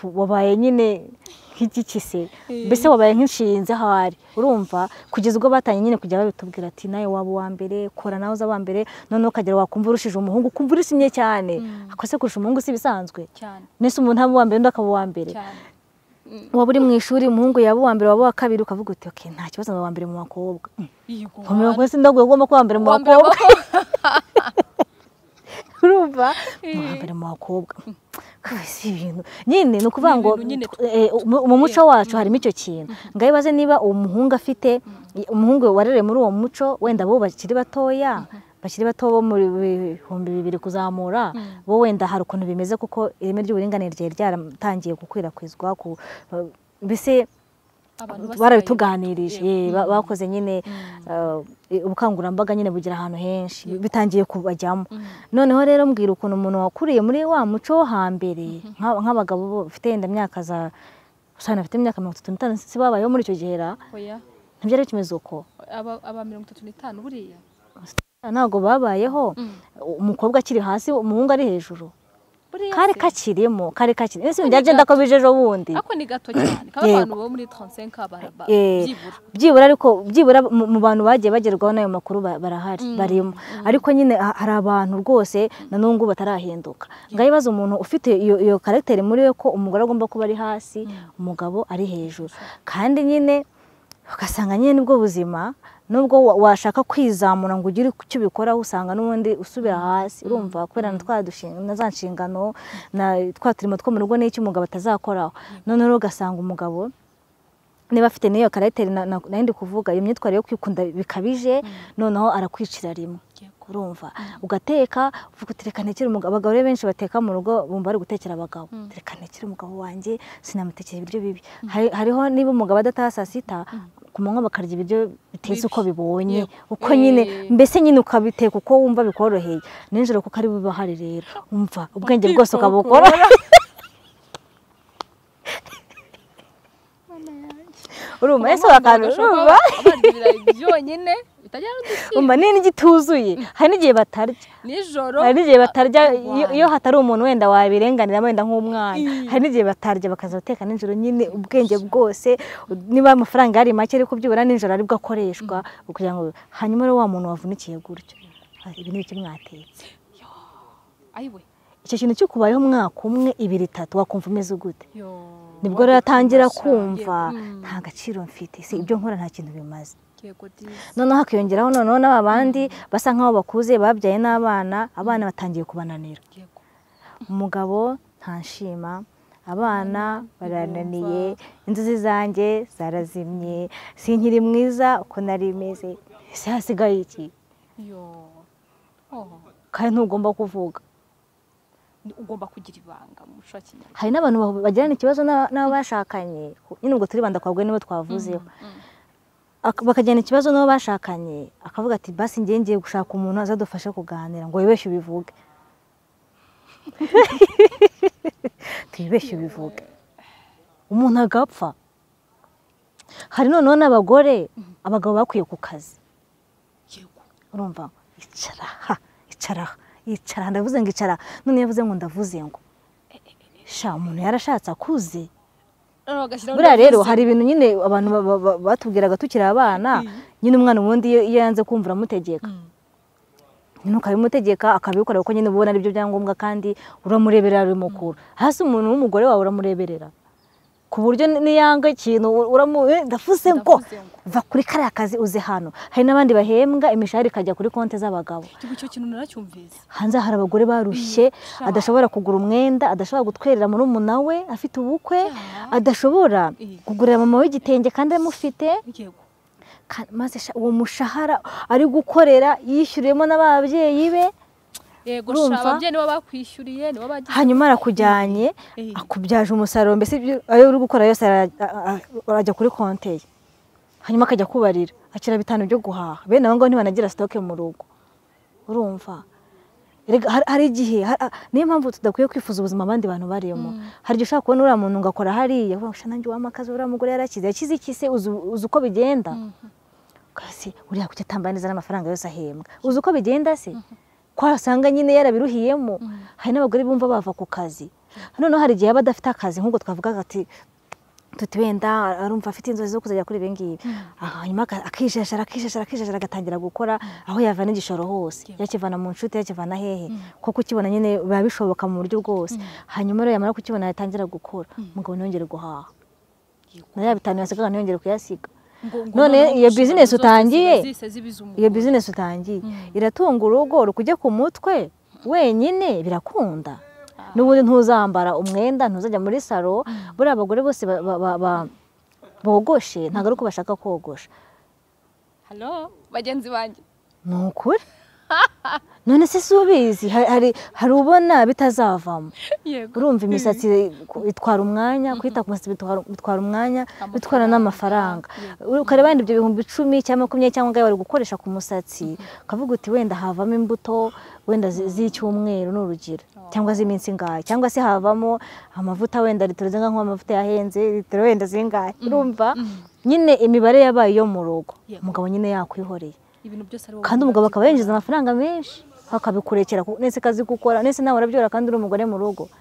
wabaye nyine nk'igikise mbese wabaye nk'inshinzi aho ari urumva kugeza ubwo batangiye nyine kujya babitubwira ati nawe waba uwa mbere kora nawe uza wa mbere noneho ukagera wakumva urushije umuhungu ukumva urishimye cyane akose kurusha umuhungu si bisanzwe cyane mbese umuntu aba uwa mbere undi akaba uwa mbere cyane waba uri mu ishuri umuhungu yaba uwa mbere waba uwa kabiri ukavuga uti okay nta kibazo ndi uwa mbere mu bakobwa Yego, nkomero ko sindagwe ugomba kuba uwa mbere mu wa mbere bakobwa wa- urumva hambere mu bakobwa Kwe, si ibintu nyine ni ukuvuga ngo ibintu nyine eh, mu- mu muco wacu harimo icyo kintu ngaho ibaze niba uwo muhungu afite umuhungu warereye muri uwo muco wenda bo bakiri batoya bakiri bato bo mu bihumbi bibiri kuzamura bo wenda hari ukuntu bimeze kuko ireme ry'uburinganire ryari ryaratangiye gukwirakwizwa ku mbese abantu basigaye- barabituganirije Yego. ye, ba- bakoze nyine eh, ubukangurambaga nyine bugira ahantu henshi bitangiye kubajyamo noneho rero mbwira ukuntu umuntu wakuriye muri wa muco wo hambere nka- nk'abagabo bo bafite yenda imyaka za usanga bafite imyaka mirongo itatu n'itanu si babayeho muri icyo gihe ra Oya, ntibyari bikimeze uko aba aba mirongo itatu n'itanu buriya ntabwo babayeho umukobwa akiri hasi umuhungu ari hejuru buriya kari se. kakirimo kari kakirimo ese byajya ndako bije ejo bundi ako ni gato cyane kaba Yego. abantu bo muri 35 baraba Eh, byibura byibura ariko byibura mu mu bantu bagiye bagerwaho n'ayo makuru ba- barahari barimo ariko nyine ha- hari abantu rwose na n'ubu batarahinduka ngaho ibaze umuntu ufite iyo iyo karagiteri muri we ko umugore agomba kuba ari hasi umugabo ari hejuru kandi nyine ugasanga nyine nibwo buzima nubwo wa- washaka kwizamura ngo ugire icyo ubikoraho usanga n'ubundi usubira hasi urumva kubera na twa dushinga na za nshingano na twa turimo two mu rugo n'icyo umugabo atazakoraho noneho rero ugasanga umugabo niba afite n'iyo karagiteri na- na- nari ndi kuvuga iyo myitwarire yo kwikunda bikabije noneho arakwicira rimwe yego urumva ugateka uvuga uti reka ntekere umugabo abagabo rero benshi bateka mu rugo bumva bari gutekera abagabo reka ntekere umugabo wanjye sinamutekera ibiryo bibi Hari- hariho niba umugabo adataha saa sita ku manywa bakarya ibiryo bitetse Bibi. uko bibonye Yego. uko nyine Eh. mbese nyine ukabiteka uko wumva bikoroheye nijoro kuko ari buba hari rero umva ubwenge bwose ukabukora urumva ese wakantu urumva byonyine bitajya n'udusimba umva nini igituzuye hari n'igihe batarya nijoro hari n'igihe batarya iyo- Wow. iyo hatari umuntu wenda wabirenganira wenda nk'umwana Iya. hari n'igihe batarya bakaza bateka nijoro nyine ubwenge bwose u- niba amafaranga yari make ariko byibura nijoro aribwo akoreshwa kugira ngo hanyuma rero wa muntu wavunikiye gutyo ati, ibi ni iki mwatetse ayiwe icyo kintu cyo kubayeho umwaka umwe ibiri itatu wakumva umeze gute yo nibwo rero atangira kumva Yego. Mm. nta gaciro mfite si ibyo nkora nta kintu bimaze yego dizi noneho hakiyongeraho noneho n'aba bandi basa nk'aho bakuze babyaye n'abana abana batangiye kubananira yego umugabo ntanshima abana barananiye inzozi zanjye zarazimye sinkiri mwiza uko nari meze ese hasigaye iki yo oh kandi ntugomba kuvuga ni- ugomba kugira ibanga mu muco wa kinyarwanda hari n'abantu bahu- bagirana ikibazo n'a- n'abashakanye nyine ubwo turibanda kwabwe nibo twavuzeho Ak- bakagirana ikibazo n'abo bashakanye akavuga ati basi ngiye ngiye gushaka umuntu azadufashe kuganira ngo wibeshye ubivuge twibeshye ubivuge umuntu agapfa hari noneho n'abagore abagabo bakwiye ku kazi yego urumva icara aha icara aha icara aha ndavuze ngo icara aha. none iyo avuze ngo ndavuze ngo sha umuntu yarashatse akuze noneho bagashyiraho buriya rero n'abavuzi. hari ibintu nyine abantu ba- ba- ba- batubwiraga tukiri abana nyine umwana ubundi iyo iyo yanze kumva uramutegeka Mm. nyine ukabimutegeka akabikora kuko nyine uba ubona aribyo byangombwa kandi uramureberera bimukura hasi umuntu w'umugore wawe uramureberera ku buryo ni- niyanga ikintu u- uramu eh, ndavuze ngo Ndavuze ngo. va kuri kariya kazi uze hano hari n'abandi bahembwa imishahara ikajya kuri konti z'abagabo Igihugu icyo kintu naracyumvise hanze hari abagore barushye sha. adashobora kugura umwenda adashobora gutwerera murumuna we afite ubukwe Ya. adashobora Eh. kugurira mama we igitenge kandi amufite yego ka- maze sha- uwo mushahara ari gukorera yishyuriyemo n'ababyeyi be yego Urumva? sha ababyeyi nibo bakwishyuriye nibo bagize hanyuma arakujyanye Eh. akubyaje umusaruro mbese ibyo- ayo uri gukora yose ara- a- a- arajya kuri konti ye hanyuma akajya kubarira akira bitanu byo guhaha bene abo ngabo ntibanagira sitoke mu rugo urumva Erega har- hari igihe har- a- niyo mpamvu tudakwiye kwifuza ubuzima abandi bantu barimo hari igihe ushobora kubona uriya muntu ngakora hariya uvuga ngo "Sha, nanjye wamakazi uriya mugore yarakize yakize iki se uzi uzi uko bigenda kasi uriya kuki atambara neza n'amafaranga yose ahembwa uzi uko bigenda se ko wasanga nyine yarabiruhiyemo hari n'abagore bumva bava ku kazi noneho hari igihe aba adafite akazi nk'ubwo twavugaga ati tuti wenda arumva afite inzozi zo kuzajya kuri ibi ngibi hanyuma aka- akijejera akijejera akijejera agatangira gukora aho yavana igishoro hose Yego. yakivana mu nshuti yakivana hehe kuko ukibona nyine biba bishoboka mu buryo bwose hanyuma rero yamara kukibona yatangira gukora umugabo ntiyongere guhaha Yego. na ya bitanu yasigaga ntiyongere kuyasiga Ngo- ngo none noneho iyo inshingano business zose utangiye, ziba zihise zibiza iyo umugore. bizinesi utangiye iratunga urugo rukujya ku mutwe wenyine birakunda n'ubundi ntuzambara umwenda ntuzajya muri saro buriya abagore bose ba- ba- ba- ba- bogoshe ntabwo ari uko bashaka kogosha halo bagenzi banjye ni ukuri none se si ubizi Ha- hari hari ubona bitazavamo yego urumva imisatsi itwara umwanya kwita ku musatsi bitwara- bitwara umwanya Amafaranga, bitwara n'amafaranga ukareba wenda ibyo bihumbi icumi cyangwa makumyabiri cyangwa ngayo bari gukoresha ku musatsi ukavuga uti wenda havamo imbuto wenda zi- z'icyumweru ni urugero cyangwa z'iminsi ingahe cyangwa se havamo amavuta wenda litiro zingahe nk'amavuta yahenze litiro wenda zingahe urumva nyine imibare yabaye iyo mu rugo Yego. umugabo nyine yakwihoreye ibintu byose ari wowe kandi umugabo akaba yinjiza amafaranga menshi akabikurekera ku- nese kazi gukora nese nawe arabyora kandi uri umugore mu rugo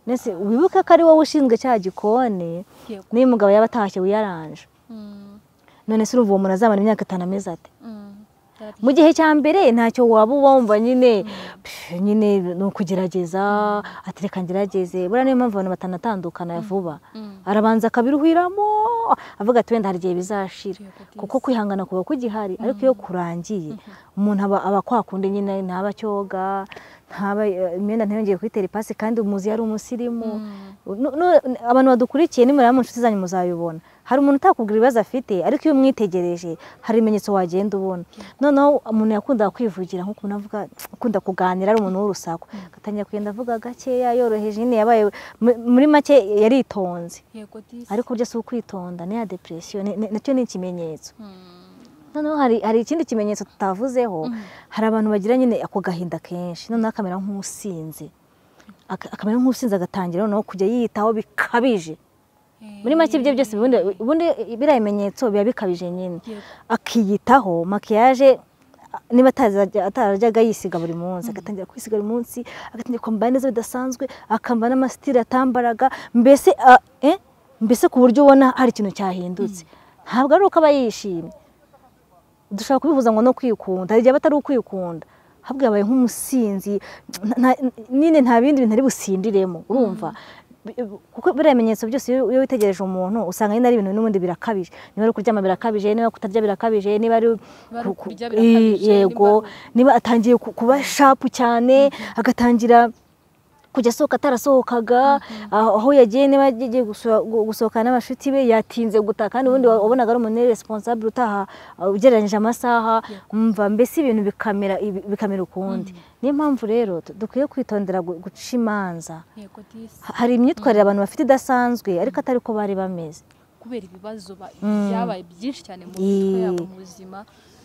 nese wibuke ko ari wowe ushinzwe cya gikoni Yego. niyo umugabo yaba atashye wiyaranje Mm, none se urumva uwo muntu azamara imyaka itanu ameze ate mm, yari- mu gihe cya mbere ntacyo waba wumva nyine pff, nyine ni ukugerageza atereka ngerageze buriya niyo mpamvu abantu batanatandukana vuba arabanza akabiruhiramo avuga ati wenda hari igihe bizashira Yego, this. kuko kwihangana kuba kugihari ariko iyo kurangiye umuntu aba aba kwa kundi nyine ntaba cyoga ntaba imyenda ntiyongeye kuyitera ipasi kandi umuzi yari umusirimu Nu- nu- abantu badukurikiye nimuraba mu nshuti zanyu muzayibona hari umuntu utakubwira ibibazo afite ariko iyo umwitegereje hari ibimenyetso wagenda ubona noneho umuntu yakundaga kwivugira nk'uko umuntu avuga ukunda kuganira ari umuntu w'urusaku agatangira kugenda avuga gakeya yoroheje nyine yabaye mu- muri make yaritonze yego disi ariko burya si ukwitonda ni ya depresiyo ni- ni- nacyo ni ikimenyetso Mm. noneho hari hari ikindi kimenyetso tutavuzeho Mm. hari abantu bagira nyine ako gahinda kenshi noneho akamera nk'usinze Aka- akamera nk'usinze agatangira noneho kujya yiyitaho bikabije muri make ibyo byose ubundi ubundi biriya bimenyetso biba bikabije nyine Yego. akiyitaho makiyaje a- niba atazajya- atarajyaga yisiga buri munsi agatangira kwisiga buri munsi agatangira kwambara neza bidasanzwe akambara n'amasitiri atambaraga mbese a- eh, mbese ku buryo ubona hari ikintu cyahindutse ntabwo ari uko aba yishimye dushobora kubihuza ngo no kwikunda hari igihe aba atari ukwikunda ahubwo yabaye nk'umusinzi nta- nta- nyine nta bindi bintu ari busindiremo urumva Bi- kuko biriya bimenyetso byose iyo iyo witegereje umuntu usanga nyine ari ibintu n'ubundi birakabije niba ari kuryama birakabije niba kutarya birakabije niba ari ari ku- ku- kurya birakabije, i- yego niba niba atangiye ku- kuba shapu cyane agatangira kujya asohoka atarasohokaga aho aho yagiye niba yagiye guso- gu- gusohokana n'abashuti be yatinze gutaha kandi ubundi wa- wabonaga ari umuntu responsable utaha uh, ugereranyije amasaha umva mbese ibintu bikamera ibi- bikamera ukundi niyo mpamvu rero tu- dukwiye kwitondera gu- guca imanza yego disi Ha- hari imyitwarire abantu bafite idasanzwe ariko atari ko bari bameze kubera ibibazo ba- Mm. byabaye byinshi cyane mu Yee. mitwe yabo mu buzima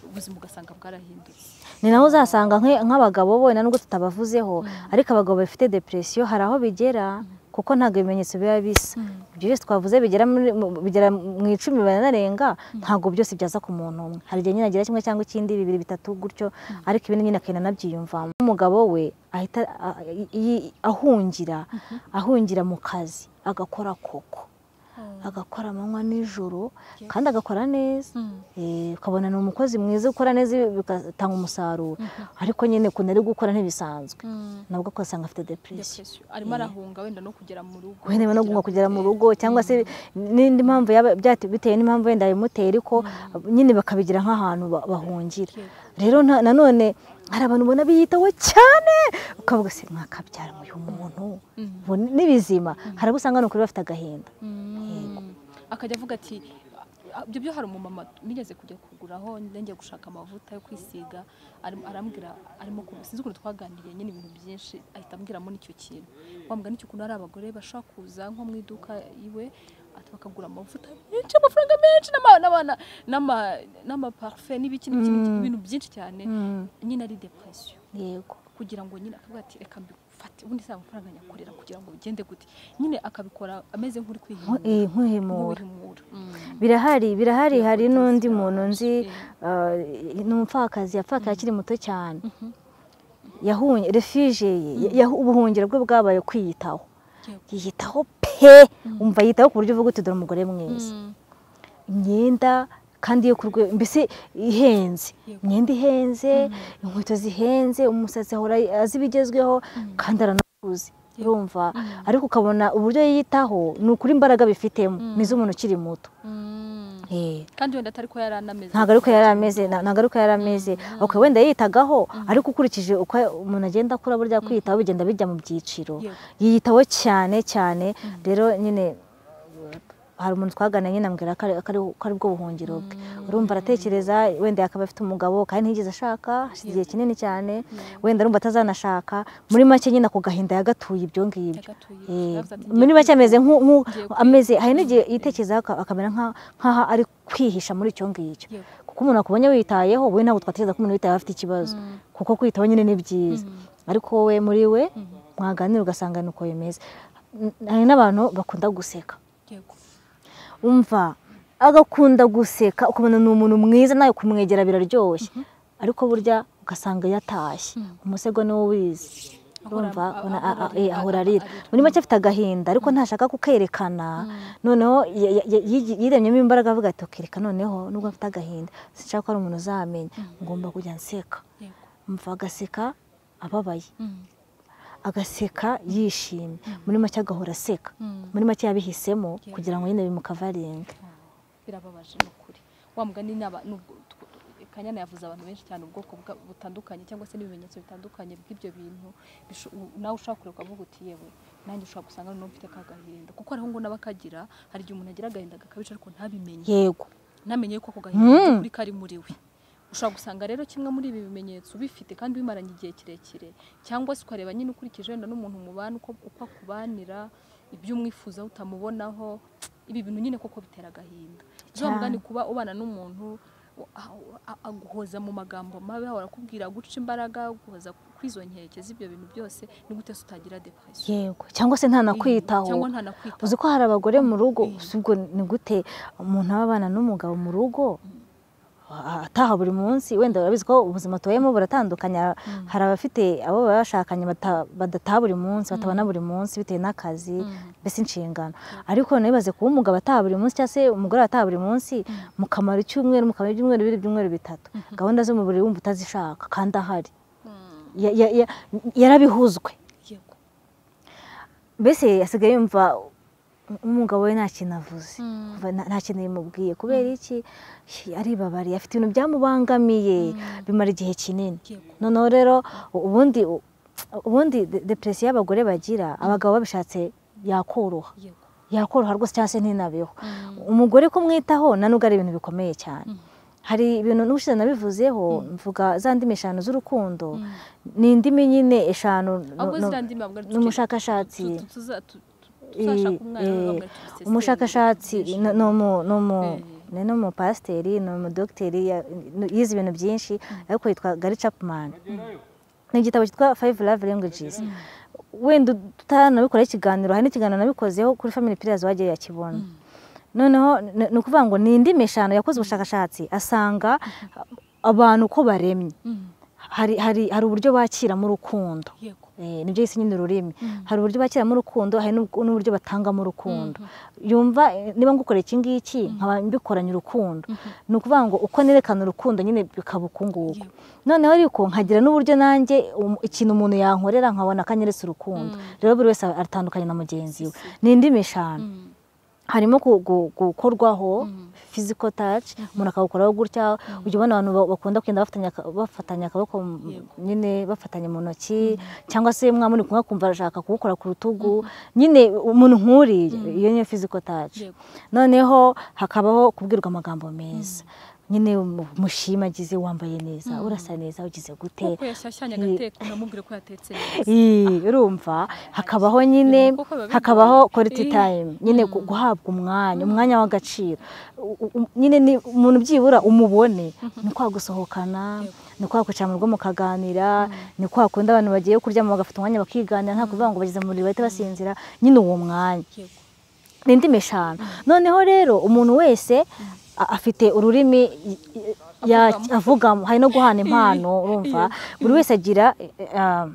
ubuzima ugasanga bwarahindutse ni naho uzasanga nk- nk'abagabo wenda nubwo tutabavuzeho ariko abagabo bafite depresiyo hari aho bigera kuko ntabwo ibimenyetso biba bisa ibyo byose twavuze bigera muri- mu- bigera mu icumi baranarenga ntabwo byose byaza ku muntu umwe hari igihe nyine agira kimwe cyangwa ikindi bibiri bitatu gutyo ariko ibindi nyine akagenda anabyiyumvamo umugabo we ahita a- i- i- ahungira ahungira mu kazi agakora koko agakora amanywa n'ijoro kandi agakora neza Mm. Eh, ukabona ni umukozi mwiza ukora neza bigatanga umusaruro ariko nyine ukuntu ari gukora ntibisanzwe Mm. nabwo ugasanga afite depresiyo Depression. arimo arahunga wenda no kugera mu rugo wenda no kuguma kugera mu rugo cyangwa se n'indi mpamvu yaba byate- bitewe n'impamvu wenda bimutera ariko nyine bakabigira nk'ahantu ba- bahungira rero nta- nanone hari abantu ubona biyitaho cyane ukavuga se mwakabyara uyu muntu Ubu ni- ni bizima hari abo usanga ni ukuri bafite agahinda Mm. akajya avuga ati "Ah, ibyo byo hari umumama nigeze kujya kuguraho ngiye gushaka amavuta yo kwisiga arim- arambwira arimo ku- sinzi ukuntu twaganiriye nyine ibintu byinshi ahita ambwiramo n'icyo kintu wambwira n'icyo kuntu hari abagore bashaka kuza nko mu iduka iwe ati bakagura amavuta menshi amafaranga menshi n'ama- n'ama- n'ama- n'amaparufe n'ibiki n'ibiki n'ibiki, ibintu byinshi cyane nyine ari depresiyo yego kugira ngo nyine akavuga ati reka mbifate ubundi si amafaranga nyakorera kugira ngo bigende gute nyine akabikora ameze nk'uri kwihimura Eh, nk'uhimura nk'uwihimura birahari birahari hari Kutazira n'undi muntu nzi Eh. uh, ni umupfakazi yapfakaye akiri muto cyane yahunye refije ye yahu- ubuhungiro bwe bwabaye kwiyitaho Yego. yiyitaho pe umva yiyitaho ku buryo uvuga uti dore umugore mwiza Mm. imyenda kandi yo ku rwego mbese ihenze Yego. imyenda ihenze inkweto zihenze umusatsi ahora azi ibigezweho kandi aranakuze urumva ariko ukabona uburyo yiyitaho ni ukuri imbaraga bifitemo ni iz'umuntu ukiri muto Mm. Eh. kandi wenda atari ko yari anameze ntabwo ari uko yari ameze nta- ntabwo ari uko yari ameze ok wenda yitagaho ariko ukurikije uko umuntu agenda akura burya kwiyitaho bigenda bijya mu byiciro Yego. yiyitaho cyane cyane rero nyine hari umuntu twaganira nyine ambwira ko ari- ko ari- ko ari bwo buhungiro bwe urumva aratekereza wenda akaba afite umugabo kandi ntiyigeze ashaka hashize igihe kinini cyane wenda arumva atazanashaka muri make nyine ako gahinda yagatuye ibyo ngibyo Yagatuye. Eh, Yavuze ati, muri make ameze nk'u- nk'u- Ngiye kwi- ameze hari n'igihe yitekerezaho aka- akamera nka- nk'aho ari kwihisha muri icyo ngicyo Yego. kuko umuntu akubonye witayeho we ntabwo twatekereza ko umuntu witayeho afite ikibazo kuko kwitaho nyine ni byiza ariko wowe muri we mwaganira ugasanga ni uko bimeze N- hari n'abantu bakunda guseka Yego. umva agakunda guseka ukabona ni umuntu mwiza nawe kumwegera biraryoshye ariko burya ugasanga yatashye umusego niwo ubizi Ahora- urumva ahora ubona, a- a- arira, eh, ahora arira. arira muri make afite agahinda ariko ntashaka kukerekana noneho ya- ya- ya- yigi- yiremyemo imbaraga avuga ati kereka noneho nubwo mfite agahinda sinshaka ko hari umuntu uzamenya ngomba kujya nseka Yego. umva agaseka ababaye Mm. agaseka yishimye muri make agahora aseka Mm. muri make yabihisemo Yeah. kugira ngo nyine bimukavaringe birababaje ni ukuri wa mugani n'aba- n'ubwo- reka kanyana yavuze abantu benshi cyane ubwoko bwa- butandukanye cyangwa se n'ibimenyetso bitandukanye by'ibyo bintu bisho- u- nawe ushobora kureba ukavuga uti yewe nanjye ushobora gusanga noneho mfite ka gahinda kuko hariho ngo n'abakagira hari igihe umuntu agira agahinda gakabije ariko ntabimenye yego namenye ko ako gahinda kuri kari muri we ushobora gusanga rero kimwe muri ibi bimenyetso ubifite kandi bimaranye igihe kirekire cyangwa se ukareba nyine ukurikije wenda n'umuntu mubana uko, uko akubanira ibyo umwifuza utamubonaho ibi bintu nyine koko bitera agahinda Cyane. uzamugani kuba ubana n'umuntu u- a- a- aguhoza mu magambo mabi ahora akubwira guca imbaraga guhoza kwizo nkeke z'ibyo bintu byose ni gute se utagira depression yego cyangwa se ntanakwitaho cyangwa ntanakwitaho uzi ko hari abagore mu rugo Mm. si ubwo ni gute umuntu aba abana n'umugabo mu rugo a- ataha buri munsi wenda urabizi ko ubuzima tubayemo buratandukanye hari abafite abo baba bashakanye bata- badataha buri munsi batabona buri munsi bitewe n'akazi Mm. mbese inshingano ariko ntibaze kuba umugabo ataha buri munsi cyangwa se umugore ataha buri munsi mukamara icyumweru mukamara ibyumweru bibiri ibyumweru bitatu gahunda zo mu buriri wumva utazishaka kandi ahari Mm. Ya- ya- ya- yarabihuzwe yego mbese asigaye yumva umugabo we nta kintu avuze Mm. Kuva nta nta kintu bimubwiye kubera iki Hi, aribabariye afite ibintu byamubangamiye bimara igihe kinini yego noneho rero u- ubundi u- ubundi de- depression y'abagore bagira abagabo babishatse yakoroha yego yakoroha rwose cyangwa se ntinabeho umugore kumwitaho na nubwo ari ibintu bikomeye cyane Mm. hari ibintu n'ubushize nabivuzeho mvuga za ndimi eshanu z'urukundo Mm. ni indimi nyine eshanu no- ahubwo no- ziriya ndimi babwira tuti- n'umushakashatsi tu- tu- tuza- tu- tu- tuzashaka umwana eh, babwira tuti seseri, umushakashatsi byinshi. no- n'umu- Eh. n'umu- ni n'umupasiteri ni umudogiteri ya- yize ibintu byinshi ariko yitwa gari capumani ni igitabo cyitwa fayive love languages wenda utanabikoraho ikiganiro hari n'ikiganiro nabikozeho kuri family pillars wagiye yakibona noneho ni- ni ukuvuga ngo ni indimi eshanu yakoze ubushakashatsi asanga abantu uko baremye Mm. hari hari hari uburyo bakiramo urukundo yego Eh, nibyo yise nyine ururimi hari uburyo bakiramo urukundo hari n'ub- n'uburyo batangamo urukundo yumva eh, niba ngukoreye iki ngiki nkaba mbikoranye urukundo ni ukuvuga ngo uko nerekana urukundo nyine bikaba uku nguku noneho ariko nkagira n'uburyo nanjye um- ikintu umuntu yankorera nkabona akanyeretse urukundo rero buri wese atandukanye na mugenzi we ni indimi eshanu Mm. harimo gu- gu- gukorwaho physical touch umuntu akawukoraho gutya ujya ubona abantu ba- bakunda kugenda bafatanya aka- bafatanya akaboko mu- Yego. nyine bafatanye mu ntoki cyangwa se mwa muri kumwe akumva arashaka kuwukora ku rutugu nyine umuntu nk'uriya iyo niyo physical touch Yego. noneho hakabaho kubwirwa amagambo meza nyine mu- mushima agize wambaye neza urasa neza ugize gute kuko yashyashyanye agateko unamubwire ko yatetse neza Ii, urumva hakabaho nyine kuko biba bigoye. hakabaho quality Eh. time nyine gu- guhabwa umwanya umwanya w'agaciro U- u- nyine ni- umuntu byibura umubone ni kwa gusohokana ni kwa kwicara mu rugo mukaganira ni kwa kundi abantu bagiye kuryama bagafata umwanya bakiganira nta kuvuga ngo bageze mu buriri bahita basinzira nyine uwo mwanya yego ni indimi eshanu noneho rero umuntu wese a- afite ururimi y- y- ya- avugamo hari no guhana impano urumva buri wese agira eh, eh,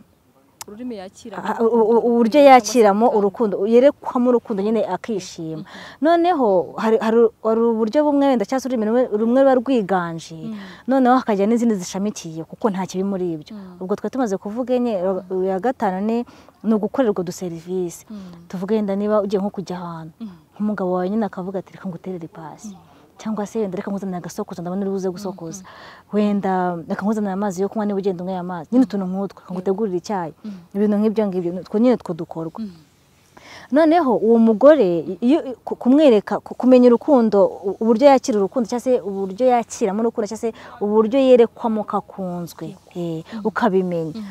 ururimi yakira Ah, u- u- u- uburyo yakiramo urukundo yerekwamo urukundo nyine akishima noneho hari hari- hari uburyo bumwe wenda cyangwa se ururimi rumwe- rumwe ruba rwiganje noneho hakajya n'izindi zishamikiye kuko nta kibi muri ibyo ubwo twari tumaze kuvuga enye ro- iya gatanu ni ni ugukorerwa uduserivisi tuvuge wenda niba ugiye nko kujya ahantu nk'umugabo wawe nyine akavuga ati reka nguterere ipasi cyangwa se wenda reka nkuzanire agasokozo ndabona uri buze gusokoza wenda reka nkuzanire amazi yo kunywa niba ugenda unyweye amazi nyine utuntu nk'utwo reka ngutegurire icyayi ibintu nk'ibyo ngibyo utwo nyine two dukorwa noneho uwo mugore iyo ku- kumwereka ku- kumenya urukundo u- uburyo yakira urukundo cyangwa se uburyo yakiramo urukundo cyangwa se uburyo yerekwamo kakunzwe eh, ukabimenya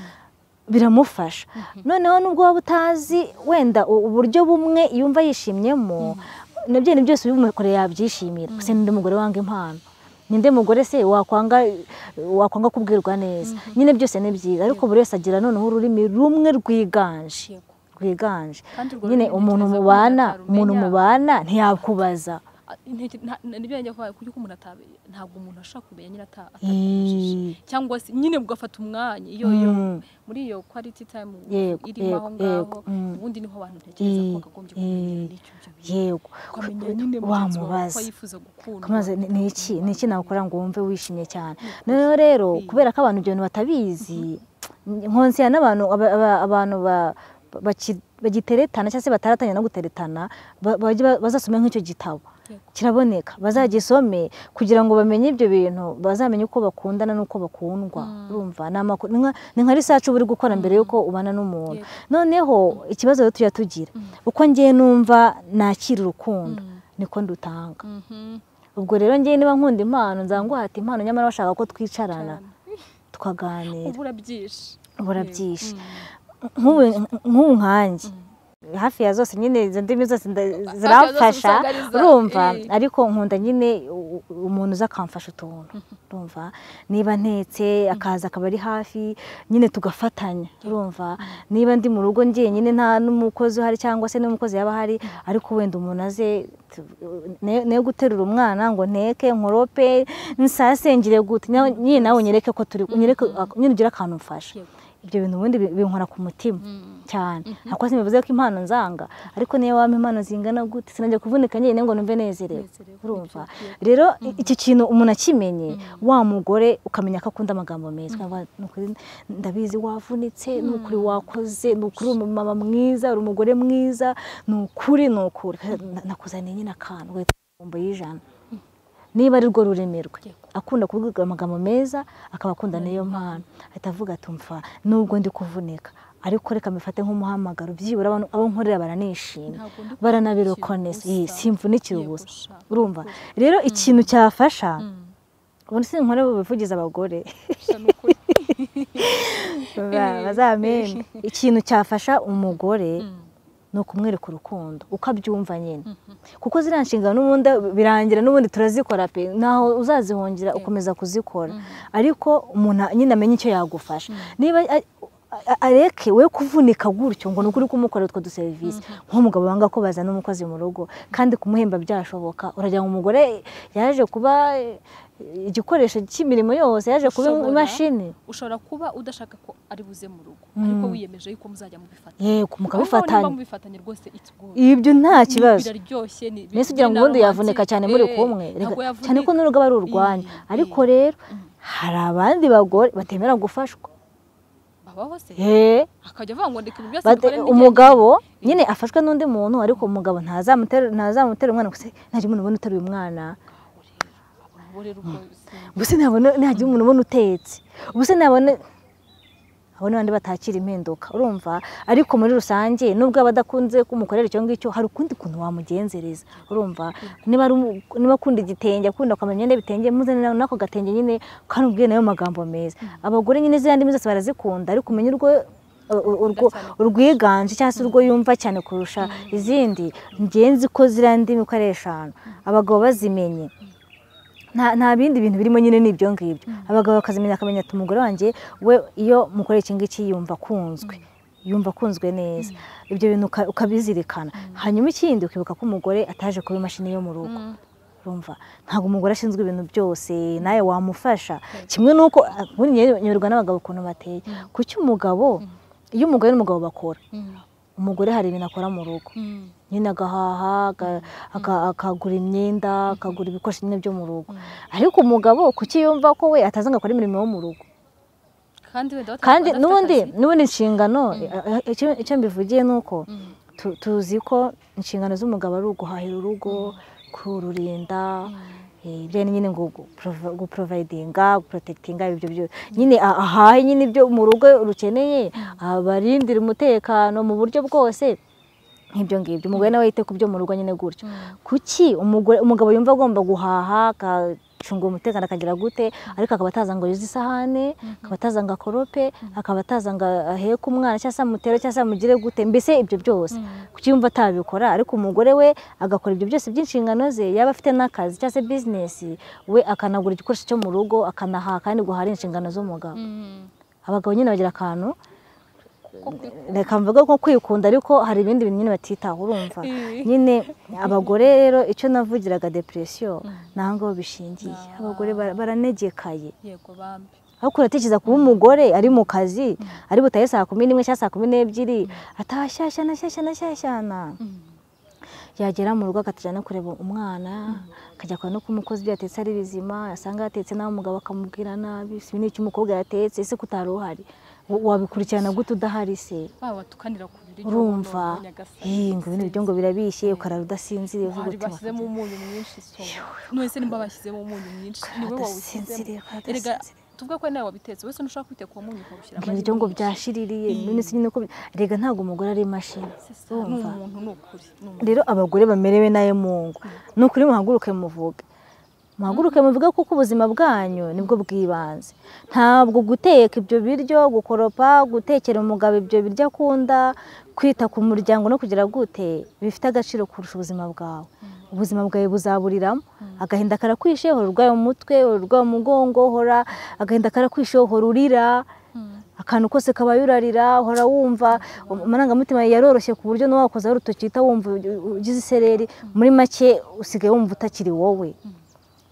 biramufasha noneho nubwo waba utazi wenda u- uburyo bumwe yumva yishimyemo nabyo ni byose ubimukoreye yabyishimira se n'undi mugore wanga impano ninde mugore se wakwanga wakwanga kubwirwa neza nyine byose ni byiza ariko buri wese agira noneho ururimi rumwe rwiganje yego rwiganje Kandi urwo nyine rurimi umuntu ntekereza ko mubana umuntu umuntu atarumenya. mubana ntiyakubaza Ah, intege- nta- na- nibyo yanjye kuvuga kuko umuntu atabe- ntabwo umuntu ashobora kumenya nyine ata- atabimubajije. Ii. cyangwa se nyine ugafata umwanya iyo iyo Mm. muri iyo quality time Yego, irimo yego, aho ngaho yego, mm. ubundi niho abantu ntekereza ko Ii, ii, bakagombye kumenya n'icyo ibyo bintu yego ukamenya nyine mugenzi wawe ko wamubaza yifuza gukunda kumaze ni ni iki ni iki nakora ngo wumve wishimye cyane noneho rero kubera ko abantu ibyo bintu batabizi nkonsera n'abantu aba- aba- abantu ba- ba- baki- bagiteretana cyangwa se bataratanya no guteretana ba- bajya ba- bazasome nk'icyo gitabo kiraboneka bazagisome kugira ngo bamenye ibyo bintu bazamenye uko bakundana n'uko bakundwa urumva ni amakuru ni nka- ni nka risacu uba uri gukora mbere y'uko ubana n'umuntu noneho ikibazo rero tujya tugira uko ngiye numva nakira urukundo niko ndutanga ubwo rero ngiye niba nkunda impano nzanguhata impano nyamara bashaka ko twicarana tukaganira ubura byinshi ubura byinshi nk'ubu- nk'ubu nkanjye hafi ya zose nyine izo ndimi zose nda- ziramfasha usanga ari za- urumva eh. ariko nkunda nyine u- u- umuntu uza akamfasha utuntu urumva niba ntetse akaza akaba ari hafi nyine tugafatanya urumva niba ndi mu rugo njyenyine nta n'umukozi uhari cyangwa se n'umukozi yaba ahari ariko wenda umuntu aze tu- ne- ne guterura umwana ngo nteke nkorope nsasengire gute Na- nyine nawe unyereke ko turi unyereke nyine ugire akantu umfasha Yego. ibyo bintu ubundi bi- binkora ku mutima cyane ntabwo simbivuze ko impano nzanga ariko niyo waba impano zingana gute sinajya kuvunika nyine ngo numve nezerewe Nezerewe, urumva nibyo, yego. rero i- iki kintu umuntu akimenye wa mugore ukamenya ko akunda amagambo meza Ukavuga, "Ni ukuri ndabizi wavunitse ni ukuri wakoze ni ukuri uri umumama mwiza uri umugore mwiza ni ukuri ni ukuri Na- nakuzaniye nyine akantu ugahita uvuga ngo y'ijana niba ari rwo rurimi rwe Yego. akunda kuvuga amagambo meza akaba akunda n'iyo mpano ahita avuga ati mfa nubwo ndi kuvunika ariko reka mbifate nk'umuhamagaro byibura abantu- abo nkorera baranishima Ntabwo ndi baranabirokoneza kuvunikira ubusa. simvunikira Yego, ubusa sha. urumva rero ikintu cyafasha ubundi sinkore bubivugize abagore Sha, ni ukuri. Ba- bazamenye ikintu cyafasha umugore ni ukumwereka urukundo uko abyumva nyine kuko ziriya nshingano n'ubundi birangira n'ubundi turazikora pe ntaho uzazihungira ukomeza kuzikora ariko umuntu nyine amenya icyo yagufasha niba a- a- areke we kuvunika gutyo ngo ni ukuri kumukorera utwo duserivisi nk'umugabo wanga ko bazana umukozi mu rugo kandi kumuhemba byashoboka uragira ngo umugore yaje kuba eh, igikoresho cy'imirimo yose yaje kuba Ushobora- imashini ushobora kuba udashaka ko ari buze mu rugo ariko wiyemeje yuko muzajya mubifatanya yego Ahubwo mukabifatanya niba mubifatanya rwose it's good ibyo nta kibazo biraryoshye ni mbese ugira ngo ubundi yavunika cyane muri kumwe Reka- cyane ko n'urugo aba ari urwanyu ariko rero hari abandi bagore batemera gufashwa babaho se Eh, akajya avuga ngo ndeka ibi byose bate- bikore nijye. umugabo nyine afashwe n'undi muntu ariko umugabo ntazamutera ntazamutera umwana gusa ntajya umuntu ubona uteruye umwana Aho rero, aho rero ubwo si- gusa ntabona ntajya umuntu ubona utetse gusa ntabona abo ni bandi batakira impinduka urumva ariko muri rusange nubwo aba adakunze kumukorera icyo ngicyo hari ukundi kuntu wamugenzereza urumva niba ari umu- niba akunda igitenge akunda kwambara imyenda y'ibitenge muzane nawe n'ako gatenge nyine kandi ubwiye nayo magambo meza abagore nyine ziriya ndimi zose barazikunda ariko umenye urwo ur- urwo- urwiganje cyangwa se urwo yumva cyane kurusha izindi ngenzi ko ziriya ndimi uko ari eshanu abagabo bazimenye nta nta bindi bintu birimo nyine ni ibyo ngibyo abagabo bakazimenya akamenya ati umugore wanjye we iyo mukora iki ngiki yumva akunzwe yumva akunzwe neza ibyo bintu uka- ukabizirikana hanyuma ikindi ukibuka ko umugore ataje kuba imashini yo mu rugo urumva ntabwo umugore ashinzwe ibintu byose nawe wamufasha kimwe n'uko ubundi nyoberwa n'abagabo ukuntu bateye kuki umugabo iyo umugore n'umugabo bakora Mm, umugore hari ibintu akora mu rugo mm, nyine agahaha aga- aka- akagura imyenda akagura ibikoresho nyine byo mu rugo ariko umugabo kuki yumva ko we ataza ngo akore imirimo yo mu rugo kandi wenda bata- kandi badafite n'ubundi akazi. n'ubundi inshingano eh, icyo icyo mbivugiye ni uko Mm, tu- tuzi ko inshingano z'umugabo ari uguhahira urugo kururinda eh, ibyo nyine ngo gu- provi- guprovidinga guprotekitinga ibyo byo nyine a- ahahe nyine ibyo mu rugo rukeneye abarindira umutekano mu buryo bwose nk'ibyo ngibyo umugore nawe yite ku byo mu rugo nyine gutyo kuki umugore umugabo yumva agomba guhaha agacunga umutekano akagira gute ariko akaba ataza ngo yuze isahane akaba ataza ngo akorope akaba ataza ngo aheke umwana cyangwa se amutere cyangwa se amugire gute mbese ibyo byose kuki yumva atabikora ariko umugore we agakora ibyo byose by'inshingano ze yaba afite n'akazi cyangwa se bizinesi we akanagura igikoresho cyo mu rugo akanahaha kandi guhara inshingano z'umugabo mm, abagabo nyine bagira akantu ko kuri- reka mvuga nko kwikunda ariko hari ibindi bintu nyine batitaho urumva Eh. nyine abagore rero icyo navugiraga depresiyo ni aho ngaho bishingiye Ah. abagore bara- baranegekaye yego bambi ariko uratekereza kuba umugore ari mu kazi ari butahe saa kumi n'imwe cyangwa saa kumi n'ebyiri atashyashyana shyashyana shyashyana Mm, yagera mu rugo akatajya no kureba umwana akajya kureba no ku mukozi ibyo yatetse ari bizima yasanga yatetse nawe umugabo akamubwira nabi si n'icyo umukobwa yatetse ese ko utari uhari Wa- wabikurikirana gute udahari se baba batukanira ku urumva ngo ibintu byo ngo birabishye ukarara udasinziriye uvuga bari uti bashyizemo umunyu mwinshi so none se nimba bashyizemo umunyu mwinshi ni we wawushyizemo wadasinziriye erega wadasinziriye tuvuga ko nawe wabitetse wese ntushaka kwita ku munyu ukawushyiramo ngo ibiryo ngo byashiririye none se nyine uko bi- erega ntabwo umugore ari imashini ni urumva umuntu ni ukuri ni umuntu. rero abagore bamerewe nayo mungu ni ukuri muhaguruke muvuge muhaguruke muvuge kuko ubuzima bwanyu nibwo bw'ibanze ntabwo guteka ibyo biryo gukoropa gutekera umugabo ibyo biryo akunda kwita ku muryango no kugira gute bifite agaciro kurusha ubuzima bwawe ubuzima bwawe buzaburiramo agahinda karakwishe hora urwaye umutwe hora urwaye umugongo hora agahinda karakwishe hora urira akantu kose kabaye urarira uhora wumva amarangamutima yawe yaroroshye ku buryo n'uwakozaho urutoki uhita wumva ugize isereri muri make usigaye wumva utakiri wowe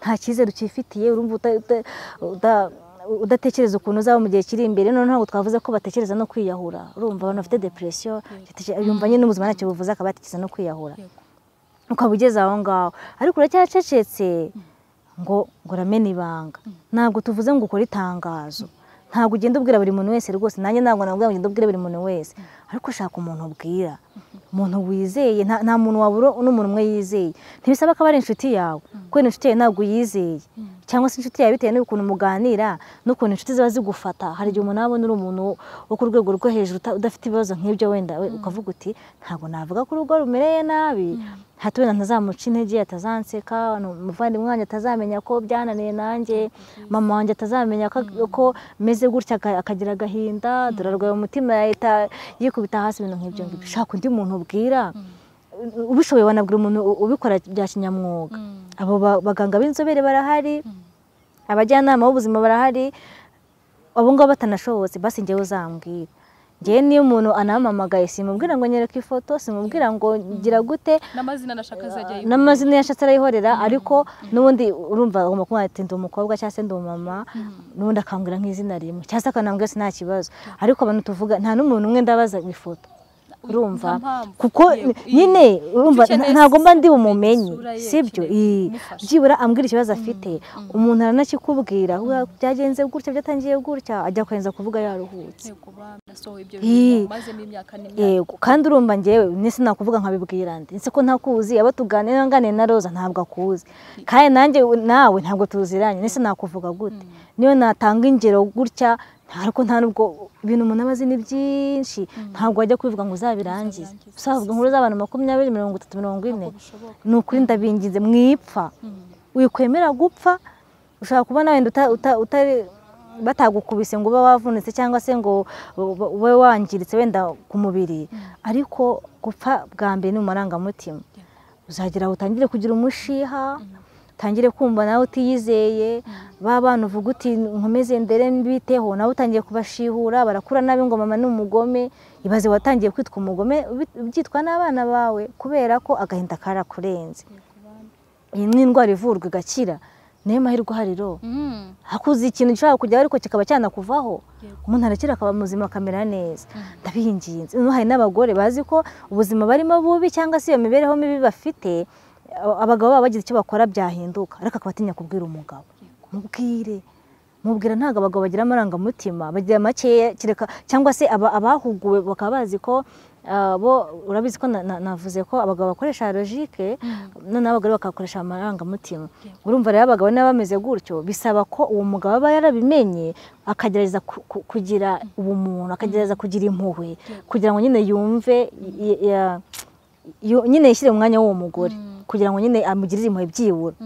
nta cyizere ukifitiye urumva uta- uta- uda- udatekereza ukuntu uzaba mu gihe kiri imbere noneho ntabwo twavuze ko batekereza no kwiyahura urumva abantu bafite depresiyo yumva nyine n'ubuzima ntacyo buvuze akaba yatekereza no kwiyahura Yego. ukaba ugeze aho ngaho ariko uracyacecetse ngo ngo uramena ibanga ntabwo tuvuze ngo ukore itangazo ntabwo ugenda ubwira buri muntu wese rwose nanjye ntabwo nabwo ugenda ubwira buri muntu wese ariko shaka umuntu ubwira umuntu wizeye nta nta muntu wabura n'umuntu umwe yizeye ntibisaba ko aba ari inshuti yawe kubera inshuti yawe ntabwo uyizeye cyangwa se inshuti yawe bitewe n'ukuntu muganira n'ukuntu inshuti ziba zigufata hari igihe umuntu abona uri umuntu wo ku rwego rwo hejuru uta- udafite ibibazo nk'ibyo wenda we ukavuga uti ntabwo navuga ko urugo rumereye nabi hato wenda ntazamuca intege atazanseka nu- umuvandimwe wanjye atazamenya ko byananiye nanjye mama wanjye atazamenya ko, ko meze gutya aka- akagira agahinda dorarwaye umutima yahita yikubita hasi ibintu nk'ibyo ngibyo shaka undi muntu ubwira ubishoboye wanabwira umuntu u- ubikora bya kinyamwuga Mm. abo ba- baganga b'inzobere barahari abajyanama b'ubuzima barahari abo ngabo batanashobotse basi njyewe uzambwira njyewe niyo umuntu anampamagaye simubwira ngo nyereke ifoto simubwira ngo gira gute n'amazina nashaka azajya yibuka. n'amazina yashatse arayihorera ariko n'ubundi urumva agomba kuba ati ndi umukobwa cyangwa se ndi umumama n'ubundi akambwira nk'izina rimwe cyangwa se akanambwira ati nta kibazo ariko abantu tuvuga nta n'umuntu umwe ndabaza ngo ifoto Uyu- nta urumva mpamvu. kuko Yego, iyi- nyine urumva icyo ukeneye ntabwo mba si- ndi ni umumenyi isura ye, sibyo kireba, Ii, imufasha. byibura ambwira ikibazo afite umuntu aranakikubwira "Wa, byagenze gutya byatangiye gutya ajya kwemeza kuvuga yaruhutse Yego, ba- nasohoye ibyo Ii. bintu mazemo imyaka n'imyaka yego kandi urumva njyewe nese nakuvuga nkabibwira ndi nse ko ntakuzi abo tuganira nganire na roza ntabwo akuzi kandi nanjye nawe ntabwo tuziranye nese nakuvuga gute niyo natanga ingero gutya ariko nta nubwo ibintu umuntu aba azi ni byinshi ntabwo wajya kubivuga ngo uzabirangize Uzabirangize. uzavuga inkuru z'abantu makumyabiri mirongo itatu mirongo ine Ntabwo bishoboka. ni ukuri ndabingize mwipfa wikwemera gupfa ushobora kuba nawe wenda uta- uta- utari batagukubise ngo ube wavunitse cyangwa se ngo ube- ube wangiritse wenda ku mubiri ariko gupfa bwa mbere ni mu marangamutima uzagera aho utangire kugira umushiha utangire kumva nawe utiyizeye ba bana uvuga uti nkomeze ndere mbiteho nawe utangiye kubashihura barakura nabi ngo mama ni umugome ibaze watangiye kwitwa umugome ubi- ubyitwa n'abana bawe kubera ko agahinda karakurenze iyi ni indwara ivurwa igakira niyo mahirwe ahari ro Mm. hakuze ikintu gishobora kujyaho ariko kikaba cyanakuvaho Yego. umuntu arakira akaba muzima akamera neza ndabinginze Noneho hari n'abagore bazi ko ubuzima barimo bubi cyangwa se iyo mibereho mibi bafite a- abagabo baba bagize icyo bakora byahinduka ariko akaba atinya kubwira umugabo mubwire mubwira ntabwo abagabo bagira amarangamutima bagira makeya kereka cyangwa se aba- abahuguwe bakaba bazi ko ah, bo urabizi ko na- na- navuze ko abagabo bakoresha logike noneho abagore bakakoresha amarangamutima urumva rero abagabo niba bameze gutyo bisaba ko uwo mugabo aba yarabimenye akagerageza ku- ku- kugira ubumuntu akagerageza kugira impuhwe kugira ngo nyine yumve y- ya- yu- nyine yishyire mu mwanya w'uwo mugore kugira ngo nyine amugirire impuhwe byibura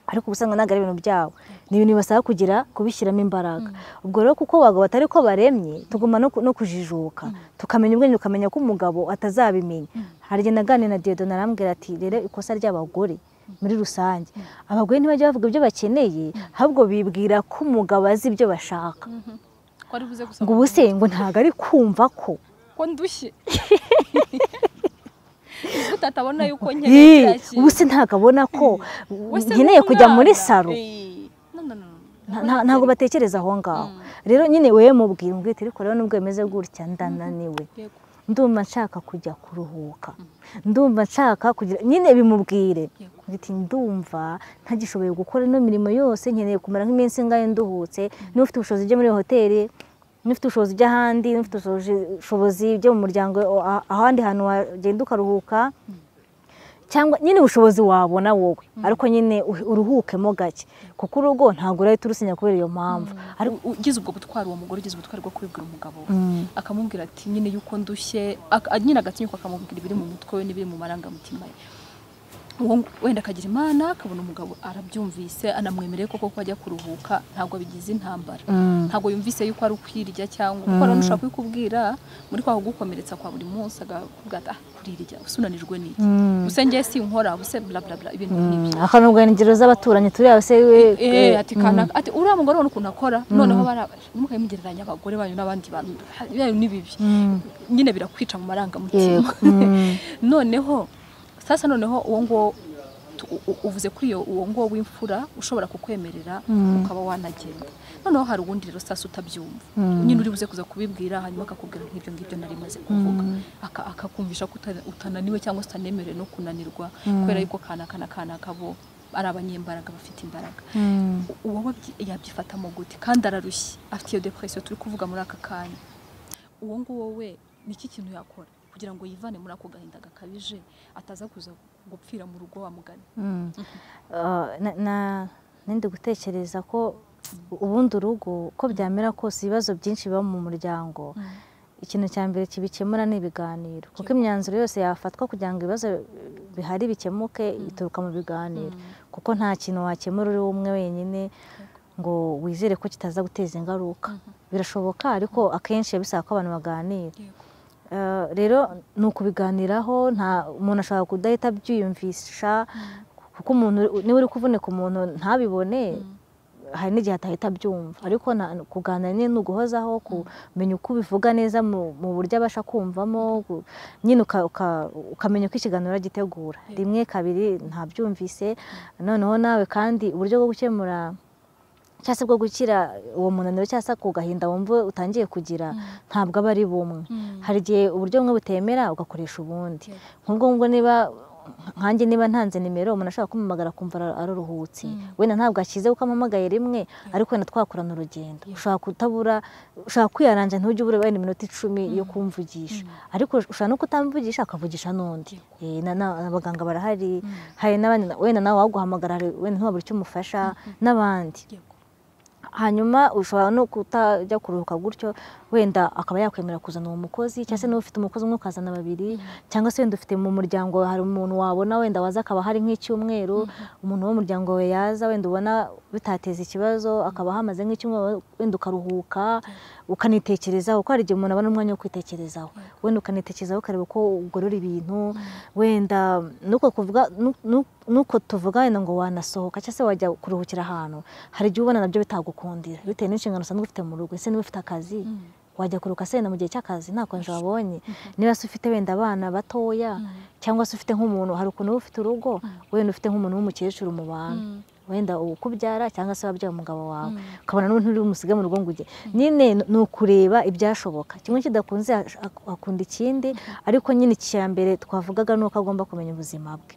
ariko ubusanga ntabwo ari ibintu byabo ni ibintu bibasaba kugira kubishyiramo imbaraga ubwo rero kuko abagabo batari ko baremye tugomba no ku- no kujijuka tukamenya ubwenge tukamenya ko umugabo atazabimenya hari igihe naganiriye na Dieudonne arambwira ati rero ikosa ry'abagore muri rusange abagore ntibajya bavuga ibyo bakeneye ahubwo bibwira ko umugabo azi ibyo bashaka ko ari buze gusaba ngo ubu se ngo ntabwo ari kumva ko ko ndushye utatabona yuko Ii, nkeneye kiriya ubu se ntabwo abona ko kintu. Wese nkeneye ni kujya muri umwana. saro Ii. No, no, no, no. Nta- nta- ntabwo batekereza aho ngaho rero nyine wewe mubwira umbwite ariko rero nubwo bimeze gutya ndananiwe Yego, ndumva nshaka kujya kuruhuka ndumva nshaka kugira nyine bimubwire Yego. biti ndumva ntagishoboye gukora ino mirimo yose nkeneye kumara nk'iminsi ingahe nduhutse niba ufite ubushobozi byo muri hoteli n'ufite ubushobozi by'ahandi n'ufite ubushobozi byo mu muryango a- ahandi hantu wagenda ukaruhuka cyangwa nyine ubushobozi wabona wowe ariko nyine u- uruhukemo gake kuko urugo ntabwo urahita urusinya kubera iyo mpamvu ariko U- ugize ubwo gutwara uwo mugore ugize ubutwari bwo kubibwira umugabo we Mm. akamubwira ati nyine yuko ndushye ak- a- nyine agatinyuka akamubwira ibiri mu mutwe we n'ibiri mu marangamutima ye Uwo- wenda akagira imana akabona umugabo arabyumvise anamwemereye koko ko ajya kuruhuka ntabwo abigize intambara Mm. ntabwo yumvise yuko ari ukwirya cyangwa kuko rero ushaka kubikubwira muri kwa kugukomeretsa kwa buri munsi agakubwira ati ah kurirya usunanijwe n'iki Mm. ubuse njye sinkora ubuse bla bla bla ibintu nk'ibyo Mm, akanubwira ingero z'abaturanyi turiya se we Eh, ati kanaka ati uriya mugore ubona ukuntu akora noneho bara mukayimugereranya abagore banyu n'abandi bantu byanyu ni bibi Mm. nyine birakwica mu marangamutima yego Mm. noneho sasa noneho uwo nguwo tu- u- u- uvuze kuri iyo uwo nguwo w'imfura ushobora kukwemerera ukaba wanagenda noneho hari ubundi rero sasa utabyumva nyine uri buze kuza kubibwira hanyuma akakubwira nk'ibyo ngibyo nari maze kuvuga Aka- akakumvisha ko uta- utananiwe cyangwa se utanemerewe no kunanirwa kubera yuko kanaka na kanaka bo ari abanyembaraga bafite imbaraga Mm. uwo wabyi- yabyifata gute kandi ararushye afite iyo depression turi kuvuga muri aka kanya uwo nguwo we niki kintu yakora kugira ngo yivane muri ako gahinda gakabije ataza kuza gupfira mu rugo wa mugani Mm. Ah, na- na- nindi gutekereza ko ubundi urugo uko byamera kose ibibazo byinshi biba mu muryango ikintu cya mbere kibikemura ni ibiganiro kuko imyanzuro yose yafatwa kugira ngo ibibazo bihari bikemuke ituruka mu biganiro kuko nta kintu wakemura uri umwe wenyine ngo wizere ko kitaza guteza ingaruka birashoboka ariko akenshi biba bisaba ko abantu baganira Yego. Eh, rero ni ukubiganiraho nta umuntu ashobora kudahita abyiyumvisha kuko umuntu niba uri kuvunika umuntu ntabibone hari n'igihe atahita abyumva ariko na- kuganira nyine ni uguhozaho kumenya uko ubivuga neza mu mu buryo abasha kumvamo gu- nyine uka- uka- ukamenya uko ikiganiro uragitegura rimwe kabiri ntabyumvise noneho nawe kandi uburyo bwo gukemura cyangwa se bwo gukira uwo munaniro cyangwa se ku gahinda wumva utangiye kugira ntabwo aba ari bumwe hari igihe uburyo bumwe butemera ugakoresha ubundi nk'ubwo ngubwo niba nkanjye niba ntanze nimero umuntu ashobora kumpamagara akumva ara- araruhutse wenda ntabwo akize kuko ampamagaye rimwe ariko wenda twakorana urugendo ushobora kutabura ushobora kwiyaranja ntujye ubura wenda iminota icumi yo kumvugisha ariko ushobora no kutamvugisha akavugisha n'undi Eh, na- na- abaganga barahari hari n'abandi wenda nawe waguhamagara hari wenda ntubabure icyo umufasha n'abandi Yego. hanyuma ushobora no kutajya kuruhuka gutyo wenda akaba yakwemera kuzana uwo mukozi cyangwa se niba ufite umukozi umwe ukazana babiri cyangwa se wenda ufite mu muryango hari umuntu wabona wenda waza akaba hari nk'icyumweru umuntu wo mu muryango wawe yaza wenda ubona bitateza ikibazo akaba hamaze nk'icyumweru wenda ukaruhuka ukanitekerezaho kuko hari igihe umuntu abona umwanya wo kwitekerezaho wenda ukanitekerezaho ukareba uko ugorora ibintu wenda nuko kuvuga nu- nu- nuko tuvuga wenda ngo wanasohoka cyangwa se wajya kuruhukira ahantu hari igihe ubona nabyo bitagukundira bitewe n'inshingano usanzwe ufite mu rugo ese niba ufite akazi wajya kuruka se wenda mu gihe cy'akazi nta konje wabonye niba se ufite wenda abana batoya cyangwa se ufite nk'umuntu hari ukuntu uba ufite urugo wenda ufite nk'umuntu w'umukecuru mu bantu wenda ukubyara cyangwa se wabyaye umugabo wawe ukabona n'umuntu uri bumusige mu rugo ngo ujye nyine ni ukureba ibyashoboka kimwe kidakunze hash- hakunda ikindi ariko nyine icya mbere twavugaga ni uko agomba kumenya ubuzima bwe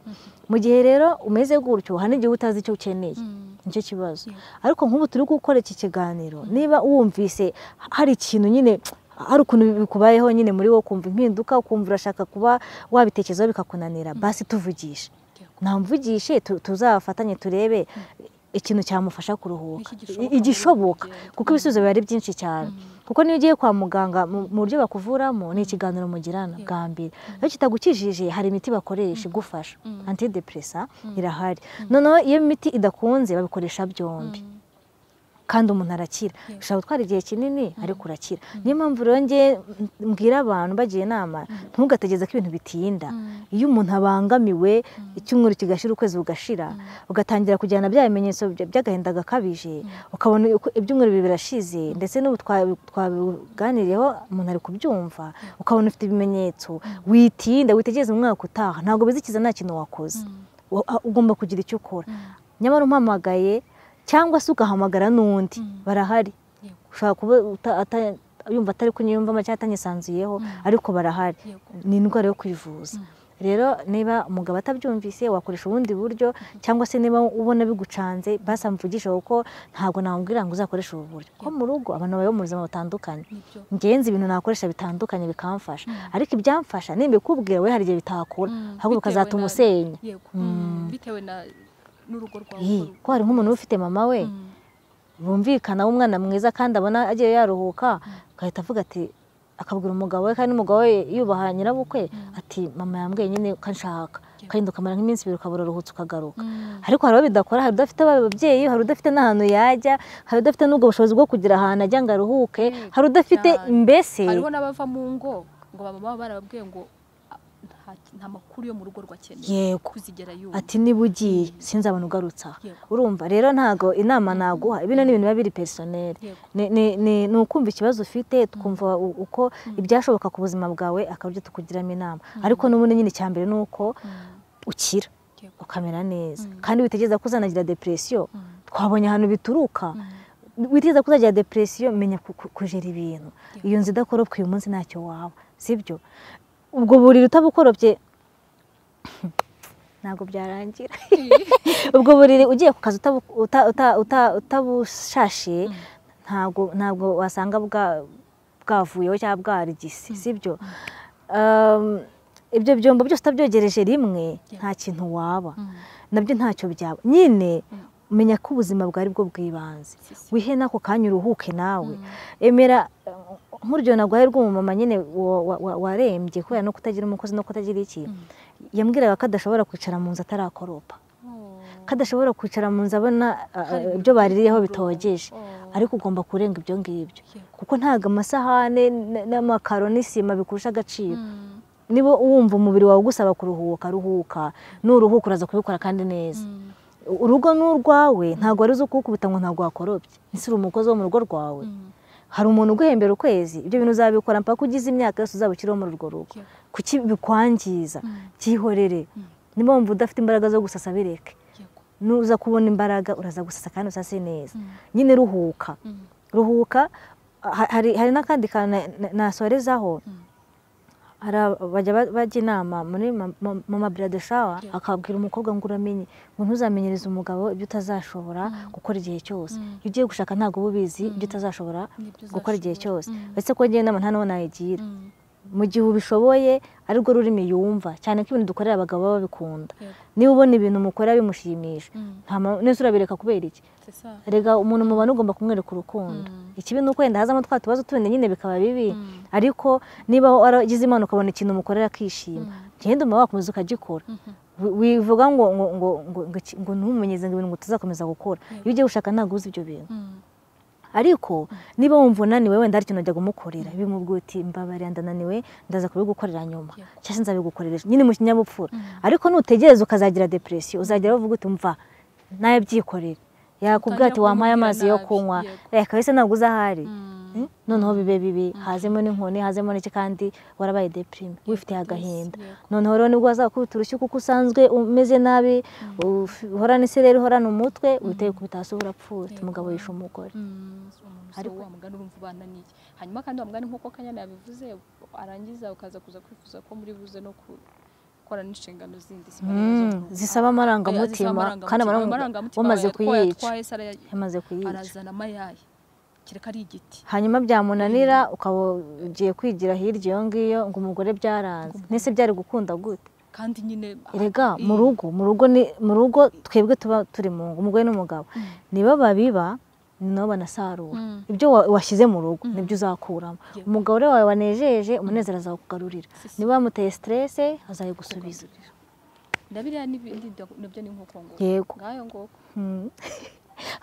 mu gihe rero umeze gutyo hari n'igihe uba utazi icyo ukeneye nicyo kibazo ariko nk'ubu turi gukora iki kiganiro niba wumvise hari ikintu nyine hari ukuntu bikubayeho nyine muri wowe ukumva impinduka ukumva urashaka kuba wabitekerezaho bikakunanira basi tuvugishe Yego. namvugishe tu- tuzafatanye turebe ikintu cyamufasha kuruhuka Iki gishoboka I- igishoboka muri- kuko ibisubizo biba ari byinshi cyane kuko niyo ugiye kwa muganga mu mu buryo bakuvuramo ni ikiganiro mugirana bwa mbere iyo kitagukijije hari imiti bakoresha igufasha antidepresa irahari noneho iyo imiti idakunze babikoresha byombi kandi umuntu arakira ushobora gutwara igihe kinini ariko urakira niyo mpamvu rero njye mbwira abantu bagira inama ntugategereze ko ibintu bitinda iyo umuntu abangamiwe icyumweru kigashira ukwezi kugashira ugatangira kujyana bya bimenyetso by- by'agahinda gakabije ukabona uko- ibyumweru bibiri birashize ndetse n'ubu twa- twabiganiriyeho umuntu ari kubyumva ukabona ufite ibimenyetso witinda witegereze umwaka utaha ntabwo bizikiza nta kintu wakoze Wa- a- ugomba kugira icyo ukora nyamara umpamagaye cyangwa se ugahamagara n'undi barahari Yego. ushobora kuba uta- ata- yumva atari kunyiyumvamo cyangwa atanyisanzuyeho ariko barahari Yego. ni indwara yo kwivuza rero niba umugabo atabyumvise wakoresha ubundi buryo cyangwa se niba ubona bigucanze basa mvugisha kuko ntabwo namubwira ngo uzakoreshe ubu buryo ko mu rugo abantu babaho mu buzima butandukanye Nibyo. ngenzi ibintu nakoresha bitandukanye bikamfasha ariko ibyamfasha nimbikubwira we hari igihe bitakora Mm, ahubwo bitewe ukazatuma na- usenya yego Mm. bitewe na n'urugo rwawe Ii, ko hari nk'umuntu uba ufite mama we Mm. bumvikana w'umwana mwiza kandi abona agiye yaruhuka agahita avuga ati akabwira umugabo we kandi n'umugabo we yubaha nyirabukwe ati mama yambwiye nyine ko anshaka kandi ukamara nk'iminsi ibiri ukabura uruhutse ukagaruka Mm. ariko hari abo bidakora hari udafite ababyeyi hari udafite n'ahantu yajya hari udafite n'ubwo bushobozi bwo kugira ahantu ajya ngo aruhuke hari udafite cyane. mbese hariho n'abava mu ngo ngo baba baba barababwiye ngo "Ah, nta- nta makuru yo mu rugo rwakeneye yego kuzigera yumva ati niba ugiye sinzabona ugarutse aha Yego. urumva rero ntago inama naguha bino ni ibintu biba biri personel Yego. ni, ni, ni, ni ukumva ikibazo ufite twumva u- uko ibyashoboka ku buzima bwawe akabyo tukugiramo inama ariko n'ubundi nyine icya mbere ni uko ukira Yego. ukamera neza Mm. kandi witegereza ko uzanagira depresiyo Mm. twabonye ahantu bituruka witegereza ko uzagira depresiyo menya ku- ku- kujera ibintu iyo nzu idakoropwa uyu munsi ntacyo waba sibyo ubwo buriri utabukoropye ntabwo byarangira ubwo buriri ugiye ku kazi utabu- uta- uta- uta- utabushashe ntabwo ntabwo wasanga bwa- bwavuyeho cyangwa bwarigise sibyo Um, ibyo byombo byose utabyogereje rimwe nta kintu waba nabyo ntacyo byaba nyine menya ko ubuzima bwawe ari bwo bw'ibanze Si, si. wihe n'ako kanya uruhuke nawe emera eh, nk'urugero nagwaye rw'umumama nyine wa- wa- wa- warembye kubera no kutagira umukozi no kutagira iki yambwiraga ko adashobora kwicara mu nzu atarakoropa Oh. ko adashobora kwicara mu nzu abona eh, Hari eh, ibyo baririyeho ibirungo. bitogeje Oh. ariko ugomba kurenga ibyo ngibyo Yego. kuko ntabwo amasahane n- n'amakaro n'isima bikurusha agaciro Mm. niba wumva umubiri wawe ugusaba kuruhuka ruhuka nuruhuka uraza kubikora kandi neza Mm. urugo ni urwawe ntabwo wari uzi kuwukubita ngo ntabwo wakorobye ese uri umukozi wo mu rugo rwawe Mm. hari umuntu uguhembera ukwezi ibyo bintu uzabikora mpaka ugize imyaka yose uzaba ukiriho muri urwo rugo Yego. kuki bikwangiza Mm. byihorere niba wumva udafite imbaraga zo gusasa bireke Yego. nuza kubona imbaraga uraza gusasa kandi usase neza Mm. nyine ruhuka Mm. ruhuka ha- hari hari n'akandi kantu na- na- nasorezaho Mm. hari aba- bajya ba- bajya inama muri ma- ma- mama brade shawa Yeah. akabwira umukobwa ngo uramenye ngo ntuzamenyereze umugabo ibyo utazashobora gukora igihe cyose Mm. iyo ugiye gushaka ntabwo uba ubizi ibyo utazashobora Nibyo gukora igihe uzashobora. cyose Mm. uretse ko njyewe inama nta n'uwo nayigira Mm. mu gihe ubishoboye ari rwo rurimi yumva cyane ko ibintu dukorera abagabo baba babikunda Yego. niba ubona ibintu mukora bimushimisha Mm. nta ma- nese urabireka kubera iki C'est ça. rega umuntu mubana ugomba kumwereka urukundo Mm. ikibi ni uko wenda hazamo twa tubazo tundi nyine bikaba bibi Mm. ariko niba waragize imana ukabona ikintu umukorera akishima Mm. genda uba wakomeza ukagikora Mhm. Wi- wivuga ngo ngo ngo ngo ngo iki- ngo ntumumenyeze ngo ibintu ngo tuzakomeza gukora Yego. iyo ugiye gushaka ntabwo uzi ibyo bintu Mm. ariko niba wumva unaniwe wenda hari ikintu wajya kumukorera bimubwira uti mbabarira ndananiwe ndaza kubigukorera nyuma Yego. cyangwa se nzabigukorera ejo." nyine mu kinyabupfura Mm. ariko nutegereza ukazagira depresiyo uzagera uvuga uti mva nayabyikorera yakubwira ati Utangira wampaye kumubwira amazi yo nabi, kunywa yego. reka wese ntabwo uzahari Mm. Mm, noneho bibe bibi hazemo n'inkoni hazemo n'iki kandi warabaye deprime wifitiye agahinda yego. noneho rero nibwo wazakubita urushyi kuko usanzwe umeze nabi uf- uhorana isereri uhorana umutwe witeye kubita hasi urapfuye Yego. umugabo yishe umugore ariko wa mugani urumva ubananiye hanyuma kandi wa mugani nk'uko kanyana yabivuze arangiza ukaza kuza kwifuza ko muri buze no gukora n'inshingano zindi Mm, zisaba amarangamutima kandi amarangamutima wamaze kuyica twaye sara yamaze kuyica arazana amayayi kereka ari igiti hanyuma byamunanira ukaba ugiye kwigira hirya iyo ngiyo ngo umugore byaranze nese byari gukunda gute kandi nyine erega mu rugo mu rugo ni mu rugo twebwe tuba turi mu ngo umugore n'umugabo nibo babiba ni nabo banasarura Mm. ibyo wa- washyize mu rugo nibyo uzakuramo Yego. umugabo rero wawe wanejeje umunezero azakugarurira Si, si. niba wamuteye siterese azayigusubiza ndabiriya n'ibindi nda- nabyo ni nk'uko ngo Yego. ngayo ngoko Mm.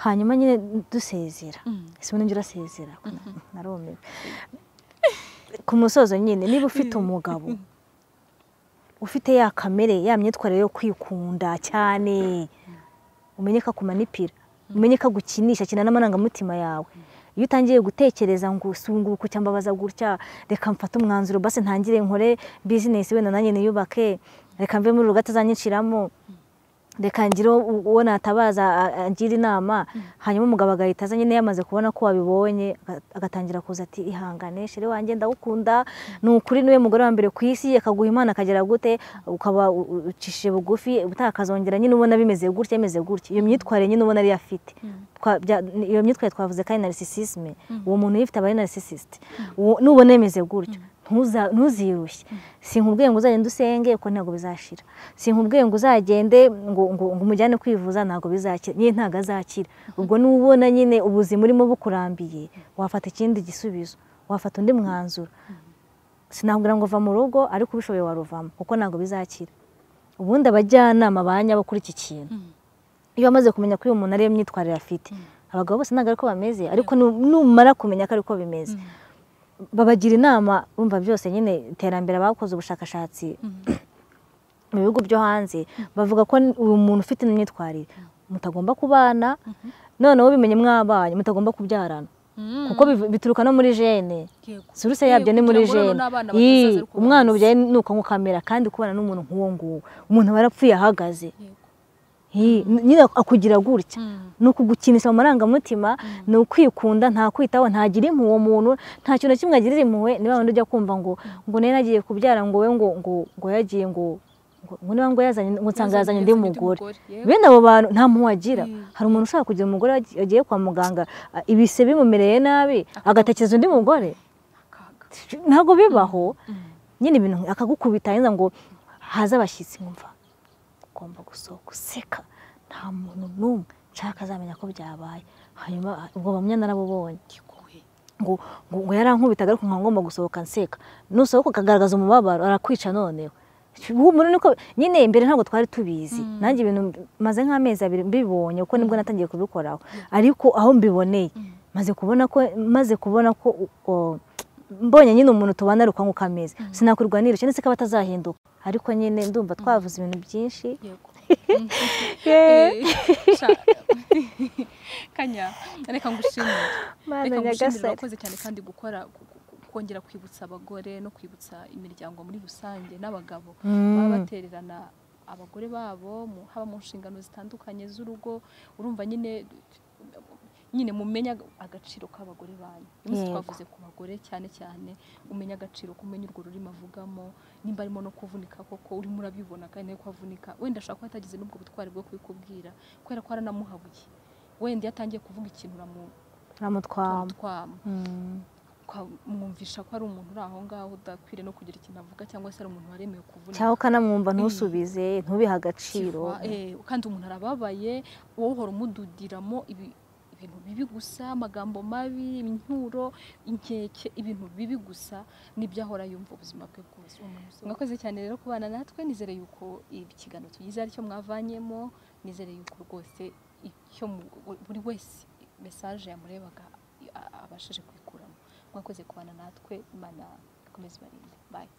hanyuma nyine dusezera Mm. ese ubundi njye urasezera narumiwe ku musozo nyine niba ufite umugabo ufite ya kamere ya myitwarire yo kwikunda cyane umenye ko akumanipira umenye ko agukinisha akina n'amarangamutima yawe iyo utangiye gutekereza ngo sunguka gutya mbabaza gutya reka mfate umwanzuro basi ntangire nkore bizinesi wenda nanjye niyubake reka mve muri rugo atazaniciramo reka ngire uwo natabaza a- a- angira inama hanyuma umugabo agahita aza nyine yamaze kubona ko wabibonye aga- agatangira kuza ati ihangane shere wanjye ndagukunda ni ukuri niwe mugore wa mbere ku isi akaguha imana akagera gute ukaba u- u- ucishije bugufi ubutaha akazongera nyine ubona bimeze gutya bimeze gutya iyo myitwarire nyine ubona ariyo afite Twa- bya- iyo myitwarire twavuze kandi narisisisme uwo muntu uyifite aba ari narisisisite nubona bimeze gutyo ntuza- ntuzirushye sinkubwiye ngo uzagende usenge kuko ntabwo bizashira sinkubwiye ngo uzagende ngo ngo ngo umujyane kwivuza ntabwo bizakira nyine ntabwo azakira ubwo n'ubona nyine ubuzima urimo bukurambiye wafata ikindi gisubizo wafata undi mwanzuro sinabwira ngo va mu rugo ariko ubishoboye waruvamo kuko ntabwo bizakira ubundi abajyanama banya kuri iki kintu iyo bamaze kumenya ko uyu muntu ariyo myitwarire afite abagabo bose ntabwo ariko bameze ariko nu- numara kumenya ko ariko bimeze babagira inama bumva byose nyine iterambere abakoze ubushakashatsi mu bihugu byo hanze bavuga ko n- uyu muntu ufite ino myitwarire mutagomba kubana noneho bimenye mwabanye mutagomba kubyarana kuko biv- bituruka no muri jene Yego. suruse yabyo ni muri Kugira ngo noneho jene n'abana Ii, batazaza ari kubana umwana gusa. ubyaye ni uko nkukamera kandi kubana n'umuntu nk'uwo nguwo umuntu aba yarapfuye ahagaze Yego. Ii, nyine akugira gutya ni ukugukinisha mu marangamutima ni ukwikunda nta kwitaho ntagira impuhwe uwo muntu nta kintu na kimwe agirira impuhwe niba wundi ujya kumva ngo ngo nari nagiye kubyara ngo we ngo ngo ngo yagiye ngo ngo- ngo niba ngo yazanye ngo nsanga yazanye undi mugore Yego. bene abo bantu nta mpuhwe agira Mm. hari umuntu ushaka kugira umugore wagi- yagiye kwa muganga a- ibise bimumereye nabi agatekereza undi mugore Akaga. ntabwo bibaho nyine ibintu nk- akagukubita yenda ngo haze abashyitsi nkumva ugomba gusohoka useka nta muntu n'umwe nshaka azamenya ko byabaye hanyuma ah, ubwo bamwe narabubonye Yego. ngo ngo ngo yarankubitaga ariko nkaba ngomba gusohoka nseka nusohoka ukagaragaza umubabaro arakwica noneho ubu umuntu niko nyine mbere ntabwo twari tubizi nanjye ibintu maze nk'amezi abiri mbibonye kuko nibwo natangiye kubikoraho ariko aho mbiboneye maze kubona ko maze kubona ko u- o- mbonye nyine umuntu tubana ari uko amezi sinakurwanira cyane se ko aba atazahinduka ariko nyine ndumva twavuze ibintu byinshi Yego. Yeee. Eh, sha- kanya reka ngushimire Mana reka ngushimire nyagasare. wakoze cyane kandi gukora ku- ku- kongera kwibutsa abagore no kwibutsa imiryango muri rusange n'abagabo baba batererana abagore babo mu- haba mu nshingano zitandukanye z'urugo urumva nyine nyine mumenya agaciro k'abagore banyu uyu munsi Yego. twavuze ku bagore cyane cyane umenya agaciro kumenya urwo rurimi avugamo nimba arimo no kuvunika koko urimo urabibona kandi ko avunika wenda ashobora kuba atagize n'ubwo butwari bwo kubikubwira kubera ko aranamuhabuye wenda iyo atangiye kuvuga ikintu uramutwama turamutwama Mm. mwumvisha ko ari umuntu uri aho ngaho udakwiriye no kugira ikintu avuga cyangwa se ari umuntu waremewe kuvunika cyangwa ukanamwumva ntusubize ntubihe agaciro Kiva, eh, kandi umuntu arababaye wowe uhora umududiramo ibi- ibintu bibi gusa amagambo mabi imyuro inkeke ibintu bibi gusa nibyo ahora yumva ubuzima bwe bwose mwakoze cyane rero kubana natwe nizere yuko ikiganiro tugize aricyo mwavanyemo nizere yuko rwose icyo mu- buri wese mesaje yamurebaga a- abashije kuyikuramo mwakoze kubana natwe imana ikomeze ibarinde bayi